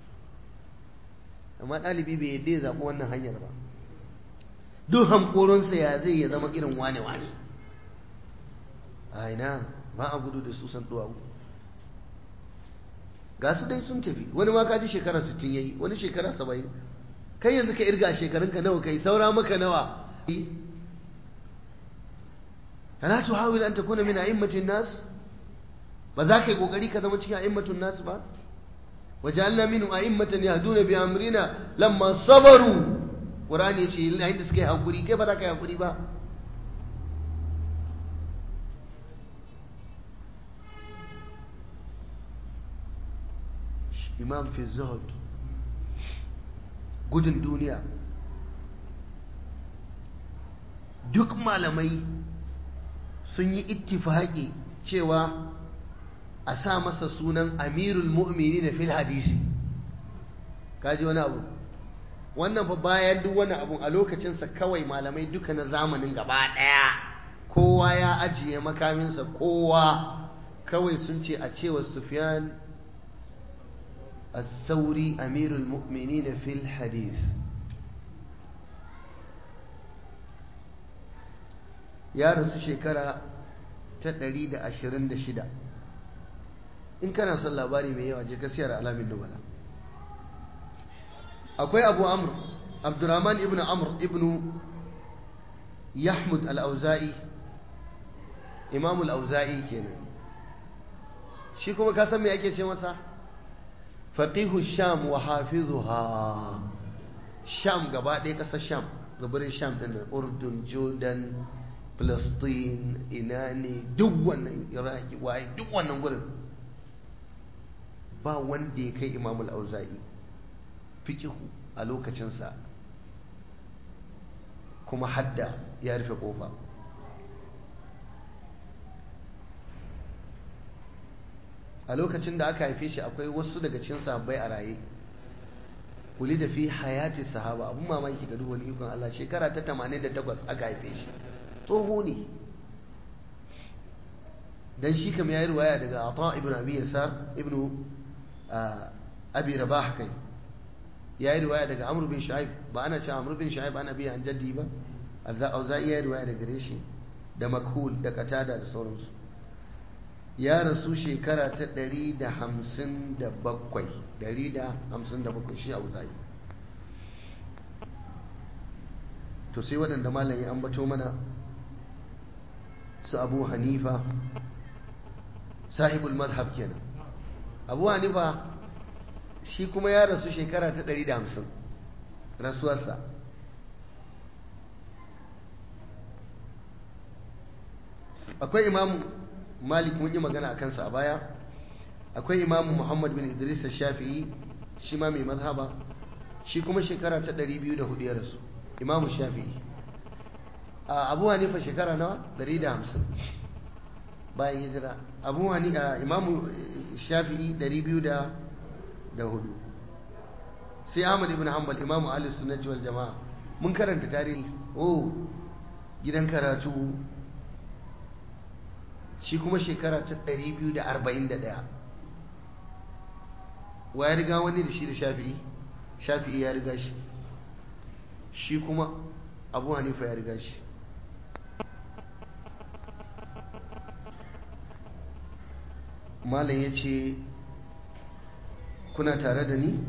amma ɗalibi bai yadda ya zaɓi wannan hanyar ba duk hankoronsa ya zai ya zama irin wane-wane a ina ba a gudu da su san duwawu ga su dai sun tafi wani ma kaji shekara 60 yayi wani shekara 70 kai yanzu ka irga shekarunka nawa kai saura maka nawa ala tuhawil an takuna min a'immatin nas ba za ka yi kokari ka zama cikin a'immatun nas ba waja'alna minhum a'immatan yahduna bi amrina lamma sabaru qur'ani yace yayin da suka yi hakuri kai ba za ka yi hakuri ba imam fi zuhud gudun duniya duk malamai sun yi ittifaki cewa a sa masa sunan amirul mu'mini na fil hadisi kaji wani abu wannan fa bayan duk wani abu a lokacinsa kawai malamai duka na zamanin gaba ɗaya kowa ya ajiye makaminsa kowa kawai sun ce a cewa sufyan الثوري أمير المؤمنين في الحديث يا رسول شكرا تدريد أشرين دشدا إن كان صلى الله عليه وسلم كسير على من نبلا أكوي أبو عمرو عبد الرحمن ابن عمرو ابن يحمد الأوزائي إمام الأوزائي كينا shi kuma ka san me ake ce masa faqihu sham wa hafizuha sham gaba ɗaya ƙasar sham gabarin sham ɗin nan urdun jordan palestine ina ne duk wannan iraki waye duk wannan gurin ba wanda ya kai imamul auza'i fikihu a lokacinsa kuma hadda ya rufe kofa a lokacin da aka haife shi akwai wasu daga cikin sahabbai a raye kuli da fi hayati sahaba abun mamaki ga duwani ikon Allah shekara ta 88 aka haife shi tsoho ne dan shi kam yayi riwaya daga Ata ibn Abi Yasar ibn Abi Rabah kai yayi riwaya daga Amr bin Shu'aib ba ana cewa Amr bin Shu'aib ana biya an jaddi ba Auza'i yayi riwaya daga gare shi da Makhul da Qatada da sauransu ya rasu shekara ta 157 157 shi Auza'i to sai waɗanda malam ya ambato mana su Abu Hanifa sahibul mazhab kenan Abu Hanifa shi kuma ya rasu shekara ta 150 rasuwarsa akwai imamu malik mun yi magana a kansa a baya akwai imamu muhammad bin idris shafi'i shi ma mai mazhaba shi kuma shekara ta 204 ya rasu imamu shafi'i a abu hanifa shekara nawa 150 bayan hijira abu hanifa imamu shafi'i 204 sai ahmad ibn hanbal imamu ahlus sunnati wal jamaa mun karanta tarihi oh gidan karatu shi kuma shekara ta 241 wa ya riga wani da shi da shafi'i shafi'i ya riga shi shi kuma abu hanifa ya riga shi malam ya ce kuna tare da ni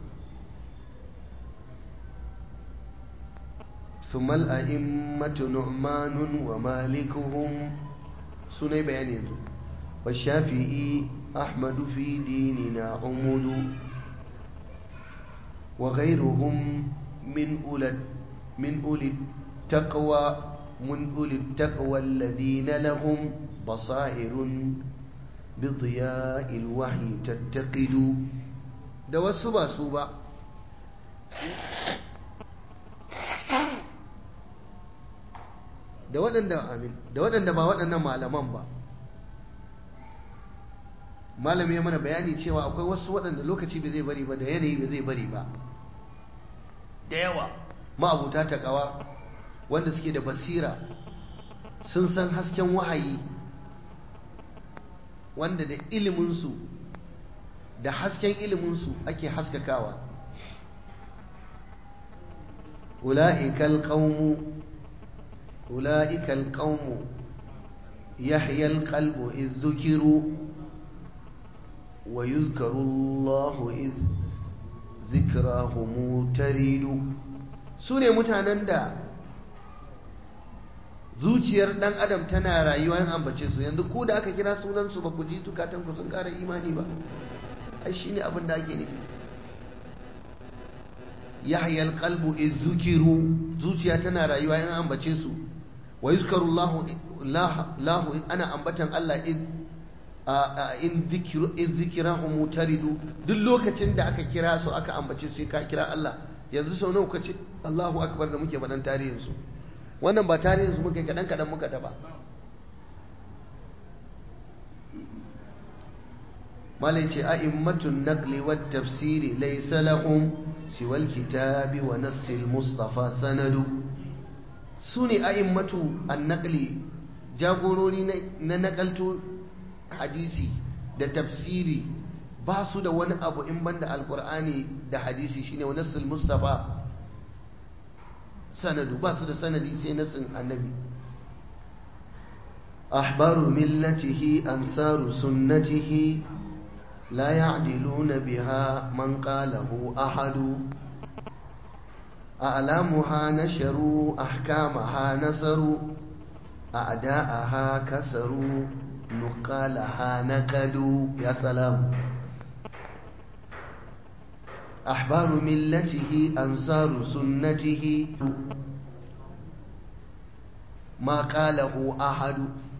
ثم الأئمة نعمان ومالكهم سني بيان يزو والشافعي أحمد في ديننا عمد وغيرهم من أولى من أولي التقوى من أولي التقوى الذين لهم بصائر بضياء الوحي تتقد دوا سبا سبا da waɗanda amin da waɗanda ba waɗannan malaman ba malami ya mana bayani cewa akwai wasu waɗanda lokaci bai zai bari ba da yanayi bai zai bari ba da yawa ma'abuta ta ƙawa wanda suke da basira sun san hasken wahayi wanda da iliminsu da hasken iliminsu ake haskakawa ula'ikal qaumu أولئك القوم يحيى القلب إذ ذكروا ويذكر الله إذ ذكراهم تريد سوني متعنان دا zuciyar dan adam tana rayuwa yin ambace su yanzu ko da aka kira sunansu ba ku ji tukatan ku sun kara imani ba ai shine abin da ake nufi yahya alqalbu iz zukiru zuciya tana rayuwa yin ambace su wa yuzkaru Allah lahu ana ambatan Allah in zikiru in zikirahum mutaridu duk lokacin da aka kira su aka ambace su ka kira Allah yanzu sau nawa kace Allahu akbar da muke faɗan tarihin su wannan ba tarihin su muke kadan kadan muka taba malai ce a'immatun naqli wat tafsiri laysa lahum siwa al-kitabi wa nassil mustafa sanadu su ne a'immatu annaqli jagorori na nakalto hadisi da tafsiri ba su da wani abu in banda alkur'ani da hadisi shine wa nassul mustafa sanadu ba su da sanadi sai nassin annabi ahbaru millatihi ansaru sunnatihi la ya'diluna biha man qalahu ahadu أعلامها نشروا أحكامها نصروا أعداءها كسروا نقالها نكدوا يا سلام أحبار ملته أنصار سنته ما قاله أحد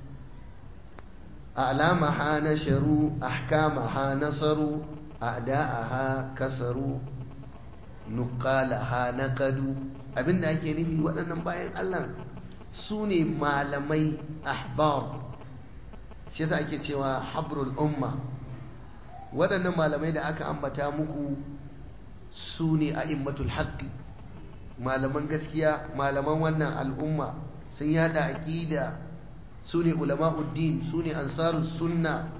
أعلامها نشروا أحكامها نصروا أعداءها كسروا nuqalaha naqadu abinda ake nufi waɗannan bayan Allah su ne malamai ahbar shi yasa ake cewa habrul umma waɗannan malamai da aka ambata muku su ne a'immatul haqqi malaman gaskiya malaman wannan al'umma sun yada aqida su ne ulama'uddin su ne ansarus sunna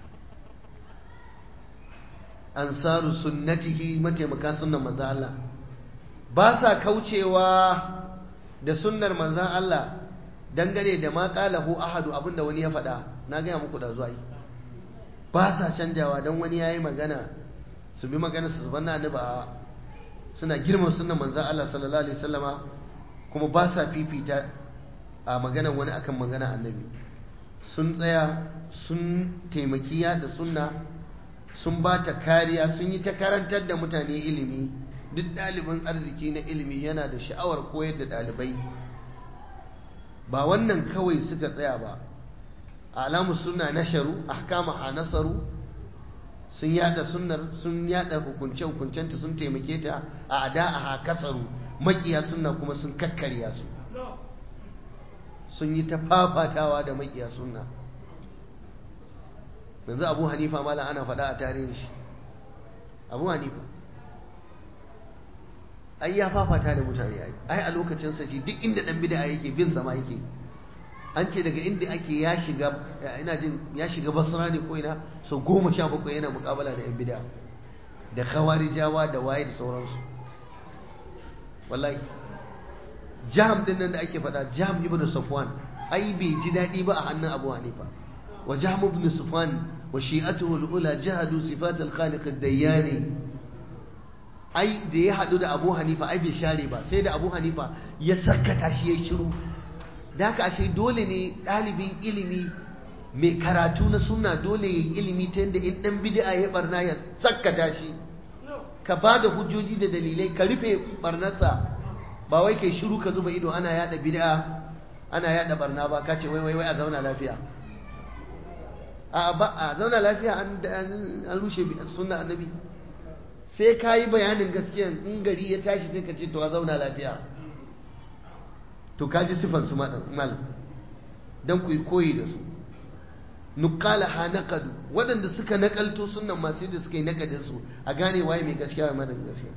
ansaru sunnatihi mataimaka sunnan manzan Allah ba sa kaucewa da sunnar manzan Allah dangane da ma qalahu ahadu abinda wani ya faɗa na gaya muku da zuwa yi ba sa canjawa don wani yayi magana su bi magana su banna ni ba suna girma sunnan manzan Allah sallallahu alaihi wasallama kuma ba sa fifita a magana wani akan magana annabi sun tsaya sun taimaki da sunna sun ba ta kariya sun yi ta karantar da mutane ilimi duk ɗalibin arziki na ilimi yana da sha'awar koyar da ɗalibai ba wannan kawai suka tsaya ba alamu suna nasharu ahkama a nasaru sun yada sunnar sun yada hukunce hukuncenta sun taimake ta a ada a kasaru makiya sunna kuma sun kakkarya su sun yi ta fafatawa da makiya sunna yanzu abu hanifa mala ana faɗa a tarihin shi abu hanifa ai ya fafata da mutane ai ai a lokacin sa shi duk inda dan bid'a yake bin sama yake an ce daga inda ake ya shiga ina jin ya shiga basra ne ko ina so goma sha bakwai yana mukabala da yan bid'a da khawarijawa da waye da sauransu wallahi jam din nan da ake faɗa jam ibnu safwan ai bai ji daɗi ba a hannun abu hanifa wa jam ibnu safwan wa shi'atuhu al-ula jahadu sifat al-khaliq ad-dayyani ai da ya haɗu da abu hanifa ai bai share ba sai da abu hanifa ya sakata shi ya shiru da haka ashe dole ne ɗalibin ilimi mai karatu na sunna dole ya yi ilimi ta yadda in ɗan bid'a ya barna ya sakata shi ka ba da hujjoji da dalilai ka rufe barnarsa ba wai kai shiru ka zuba ido ana yada bid'a ana yada barna ba ka ce wai wai wai a zauna lafiya a ba a zauna lafiya an rushe sunna annabi sai ka yi bayanin gaskiya in gari ya tashi sai ka ce to a zauna lafiya to ka ji sifan su mal don ku yi koyi da su nukala ha naqadu waɗanda suka nakalto sunan masu da suka yi nakadin su a gane waye mai gaskiya wa mara gaskiya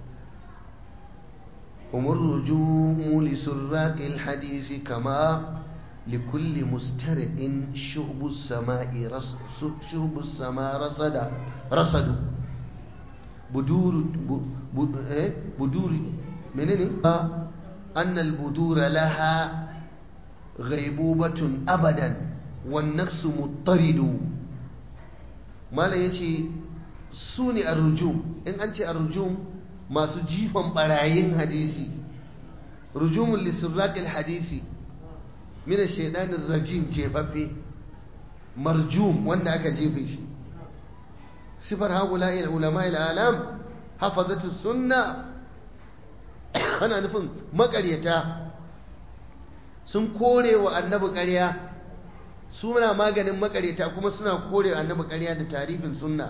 umar rujumu li surraqil hadisi kama لكل مسترع شهب السماء رص شهب السماء رصد رصد بدور بدور منين أن البدور لها غيبوبة أبدا والنفس مضطرد ما لا يجي سوني الرجوم إن أنت الرجوم ما سجيفا برايين حديثي رجوم لسراق الحديثي من الشيطان الرجيم جيفافي مرجوم وانا أكا جيفي صفر هؤلاء العلماء العالم حفظت السنة أنا نفهم مقريتا sun kore wa annabi ƙarya suna maganin makareta kuma suna kore wa annabi ƙarya da tarifin sunna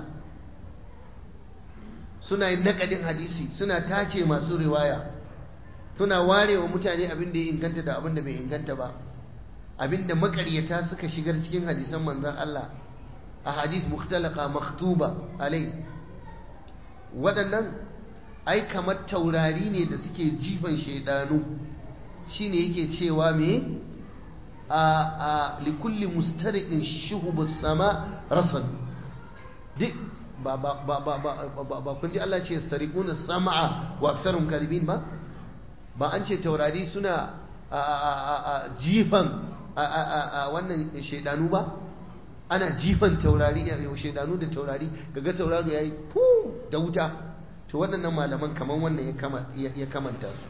suna yin naƙadin hadisi suna tace masu riwaya suna ware wa mutane abin da ya inganta da abin da bai inganta ba abin da makaryata suka shigar cikin hadisan manzan Allah a hadis mukhtalaka makhtuba alai waɗannan ai kamar taurari ne da suke jifan shaidanu shine yake cewa me a a likulli mustariqin shuhubus sama rasad duk ba ba ba ba ba ba kun ji Allah ce sariquna sam'a wa aktsarum kadibin ba ba an ce taurari suna a jifan a wannan shaidanu ba ana jifan taurari shaidanu da taurari kaga tauraro yayi fu da wuta to waɗannan malaman kaman wannan ya kamanta su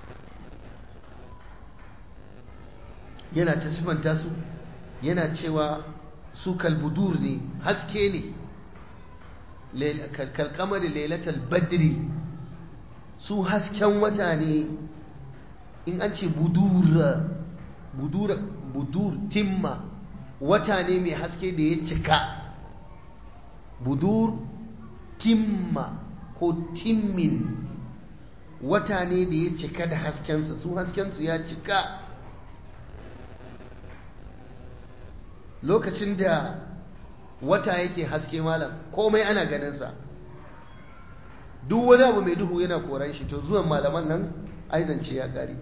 yana ta sifanta su yana cewa su kalbudur ne haske ne kalkamar lailatul badri su hasken wata ne in an ce budura budura budur timma wata ne mai haske da ya cika budur timma ko timmin wata ne da ya cika da haskensa su haskensu ya cika lokacin da wata yake haske malam komai ana ganinsa duk wani abu mai duhu yana koran shi to zuwan malaman nan aizance ya ƙare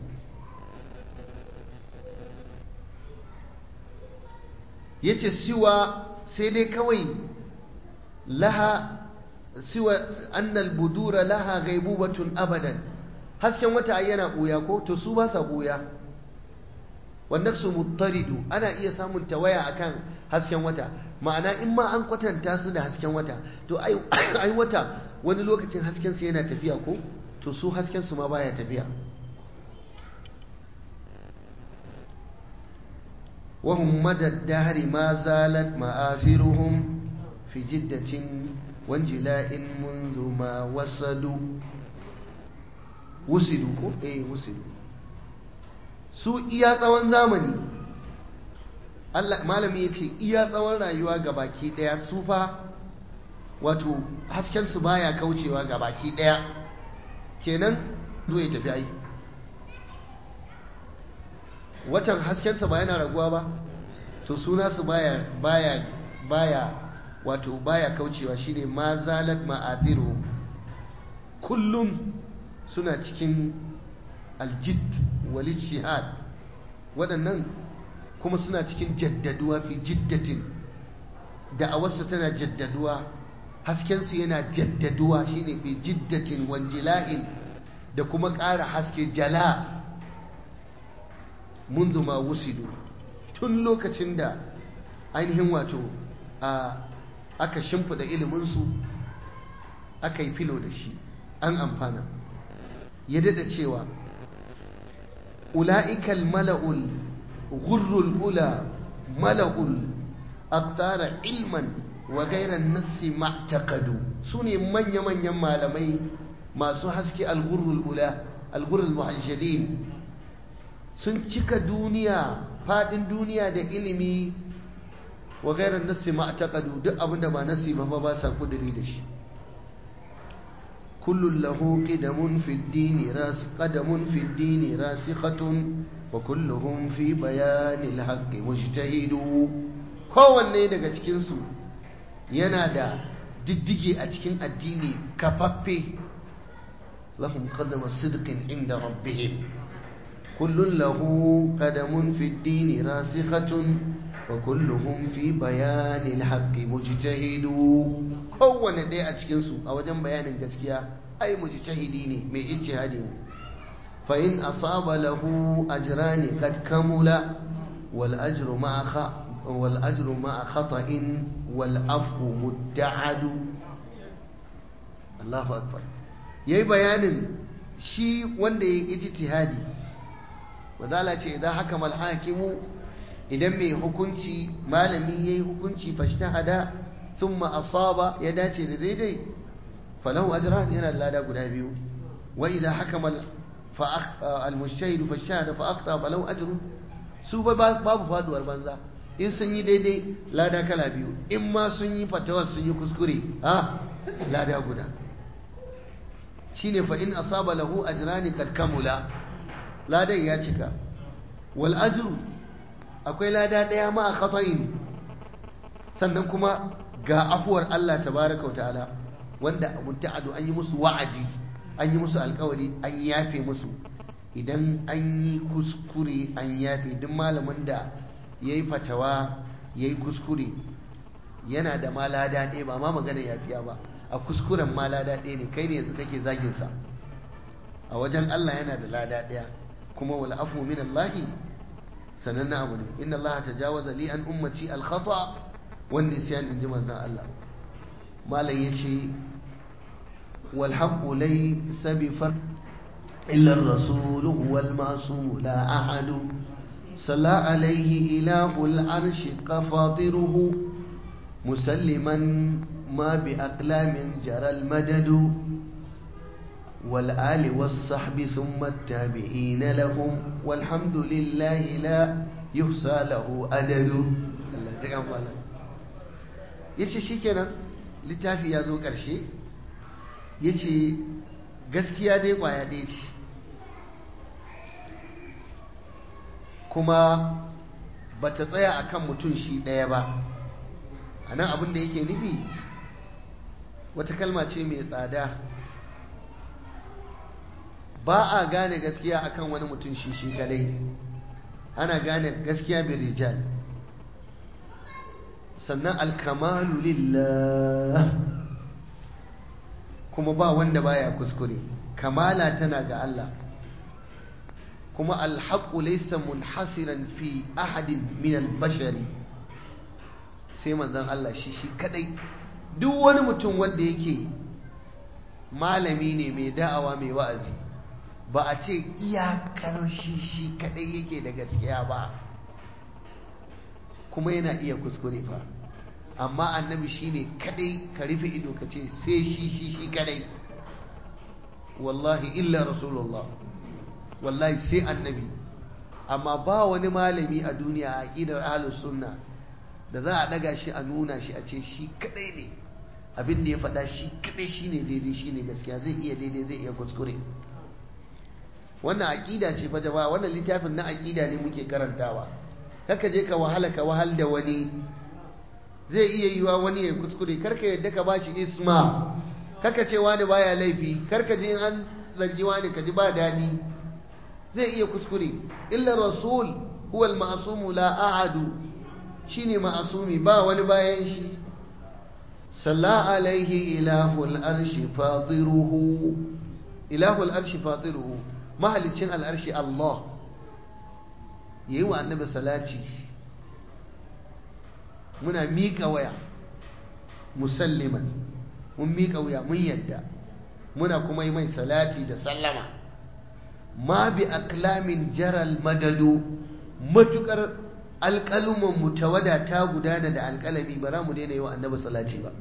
ya ce siwa sai dai kawai laha siwa annal budura laha gaibubatun abadan hasken wata yana ɓuya ko to su ba sa ɓuya wannan su muttaridu ana iya samun tawaya akan hasken wata ma'ana in ma an kwatanta su da hasken wata to ai wata wani lokacin hasken su yana tafiya ko to su hasken su ma baya tafiya وهم مدى الدهر ما زالت مآثرهم في جدة وانجلاء منذ ما وصلوا وصلوا ايه وصلوا su iya tsawon zamani Allah malami ya ce iya tsawon rayuwa ga baki daya su fa wato haskensu baya kaucewa ga baki ɗaya kenan zo ya tafi ai watan haskensa ba yana raguwa ba to suna su baya baya baya wato baya kaucewa shine ma zalat ma'athiru kullum suna cikin aljid wal ijtihad waɗannan kuma suna cikin jaddaduwa fi jiddatin da'awarsu tana jaddaduwa haskensu yana jaddaduwa shine fi jiddatin wanjila'in da kuma ƙara haske jala munzu ma wusidu tun lokacin da ainihin wato a aka shimfida iliminsu aka yi filo da shi an amfana ya dada cewa ula'ikal mala'ul gurrul ula mala'ul aktara ilman wa gairan nassi ma'taqadu su ne manya-manyan malamai masu haske al-gurrul ula al-gurrul muhajjalin sun cika duniya fadin duniya da ilimi wa gairan nassi ma'taqadu duk abinda ba nassi ba ba sa kudiri da shi kullun lahu qidamun fi ad-din ras qadamun fi ad-din rasikhatun wa kulluhum fi bayanil haqqi mujtahidu kowanne daga cikin su yana da diddige a cikin addini kafaffe lahum qadama sidqin inda rabbihim kullun lahu qadamun fi ad-din rasikhatun wa kulluhum fi bayanil haqqi mujtahidu kowanne ɗaya a cikin su a wajen bayanin gaskiya ai mujtahidi ne mai ijtihadi ne fa in asaba lahu ajrani qad kamula wal ajru ma'a wal ajru ma'a khata'in wal afu mudda'adu Allahu akbar yayi bayanin shi wanda yayi ijtihadi wadala ce idan haka mal hakimu idan mai hukunci malami yayi hukunci fashtahada thumma asaba ya dace da daidai falahu ajran yana da lada guda biyu wa idan hakama al-mujtahid fashtahada fa aqta falahu ajrun su babu faduwar banza in sun yi daidai lada kala biyu in ma sun yi fatawar sun yi kuskure ha lada guda shine fa in asaba lahu ajrani kad kamula ladan ya cika wal ajru akwai lada daya ma khata'in sannan kuma ga afuwar Allah tabaraka wa ta'ala wanda abun ta'adu an yi musu wa'adi an yi musu alkawari an yafe musu idan an yi kuskure an yafe duk malamin da ya yi fatawa ya yi kuskure yana da ma lada ɗaya ba ma magana yafiya ba a kuskuren ma lada ɗaya ne kai ne yanzu kake zaginsa a wajen Allah yana da lada ɗaya kuma wal afu min Allah sanan abu ne inna Allah tajawaza li an ummati al khata wan nisyan inji manzon Allah malam yace wal haqqu laysa bi far illa ar-rasul huwa al-ma'sum la ahadu صلى عليه إله العرش قفاطره مسلما ما بأقلام جرى المدد والآل والصحب ثم التابعين لهم والحمد لله لا يحصى له أدد الله تكمل yace shikenan littafi ya zo ƙarshe yace gaskiya dai kwaya ɗaya ce kuma ba ta tsaya a kan mutum shi ɗaya ba a nan abin da yake nufi wata kalma ce mai tsada ba a gane gaskiya akan wani mutum shi shi kadai ana gane gaskiya bin rijal sannan alkamalu lillah kuma ba wanda baya kuskure kamala tana ga Allah kuma alhaƙu laysa munhasiran fi ahadin min albashari sai manzon Allah shi shi kadai duk wani mutum wanda yake malami ne mai da'awa mai wa'azi ba a ce iyakar shi shi kadai yake da gaskiya ba kuma yana iya kuskure fa amma annabi shine kadai ka rufe ido ka ce sai shi shi shi kadai wallahi illa rasulullah wallahi sai annabi amma ba wani malami a duniya a aqidar ahlus sunna da za a daga shi a nuna shi a ce shi kadai ne abin da ya faɗa shi kaɗai shi ne daidai shi ne gaskiya zai iya daidai zai iya kuskure wannan aƙida ce fa jama'a wannan littafin na aƙida ne muke karantawa kaka je ka wahala ka wahal da wani zai iya yiwa wani ya kuskure karka yadda ka bashi isma kaka ce wani baya laifi karka je an zargi wani ka ji ba daɗi zai iya kuskure illa rasul huwa al-ma'sum la ahadu shine ma'asumi ba wani bayan shi salla alaihi ilahul arshi fadiruhu ilahul arshi fadiruhu mahalicin al'arshi Allah yayi wa annabi salati muna miƙa waya musalliman mun miƙa waya mun yadda muna kuma yi mai salati da sallama ma bi aklamin jaral madadu matukar alƙaluman mu tawada ta gudana da alƙalami ba za mu daina yi wa annabi salati ba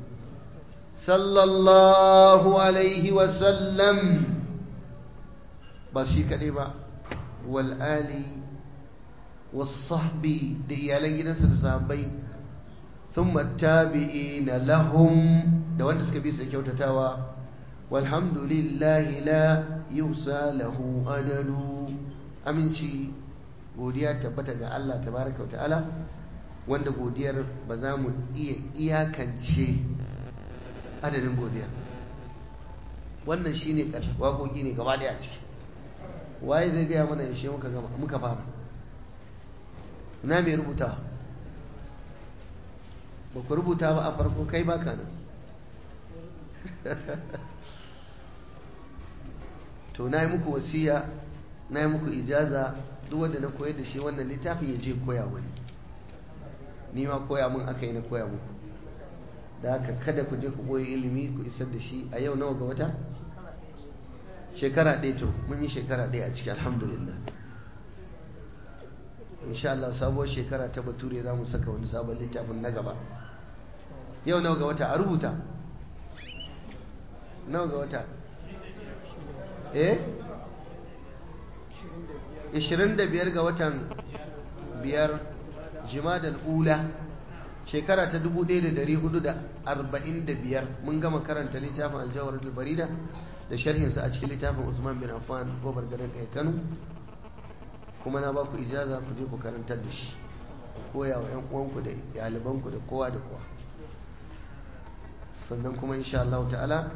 sallallahu alaihi wa sallam ba shi kaɗai ba wal ali was sahbi da iyalan gidansa da sahabbai thumma tabi'ina lahum da wanda suka bi su kyautatawa walhamdulillahi la yusa lahu adadu aminci godiya tabbata ga Allah tabaraka wa ta'ala wanda godiyar ba za mu iya iyakance adadin godiyar wannan shine ƙarshe waƙoƙi ne gaba daya ciki waye zai gaya mana yaushe muka gama muka fara na mai rubuta ba ku rubuta ba a farko kai baka nan to na yi muku wasiya na yi muku ijaza duk wanda na koyar da shi wannan littafin ya je koya wani ni ma koya mun aka yi na koya muku da haka kada ku je ku koyi ilimi ku isar da shi a yau nawa ga wata shekara ɗaya to mun yi shekara ɗaya a ciki alhamdulillah insha Allah sabuwar shekara ta bature za mu saka wani sabon littafin na gaba yau nawa ga wata a rubuta nawa ga wata eh 25 ga watan biyar jimadal ula shekara ta 1445 mun gama karanta littafin aljawar barida da sharhinsa a cikin littafin usman bin affan gobar garin kai kano kuma na baku ijaza ku je ku karantar da shi ku koya wa 'yan uwanku da ɗalibanku da kowa da kowa sannan kuma insha Allah ta'ala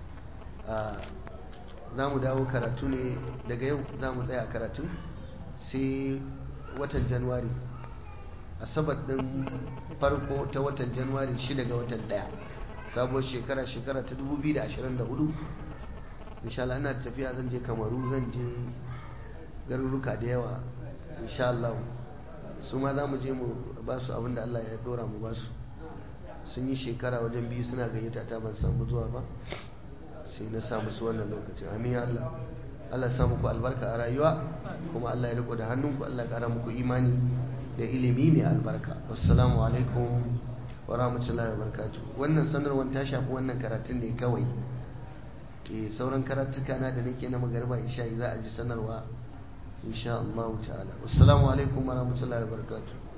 za mu dawo karatu ne daga yau za mu tsaya karatu sai watan januwari asabar din farko ta watan januwari 6 ga watan daya sabuwar shekara shekara ta 2024 insha Allah ina tafiya zan je kamaru zan je garuruka da yawa insha Allah su ma za mu je mu ba su abinda Allah ya dora mu ba su sun yi shekara wajen biyu suna gayyata ta ban samu zuwa ba sai na samu su wannan lokacin amin ya Allah Allah ya muku albarka a rayuwa kuma Allah ya riko da hannunku Allah ya kara muku imani da ilimi mai albarka assalamu alaikum wa rahmatullahi wa barakatuh wannan sanarwar ta shafi wannan karatun ne kawai eh sauran karatuka na da nake na magariba isha za a ji sanarwa insha Allah ta'ala assalamu alaikum wa rahmatullahi wa barakatuh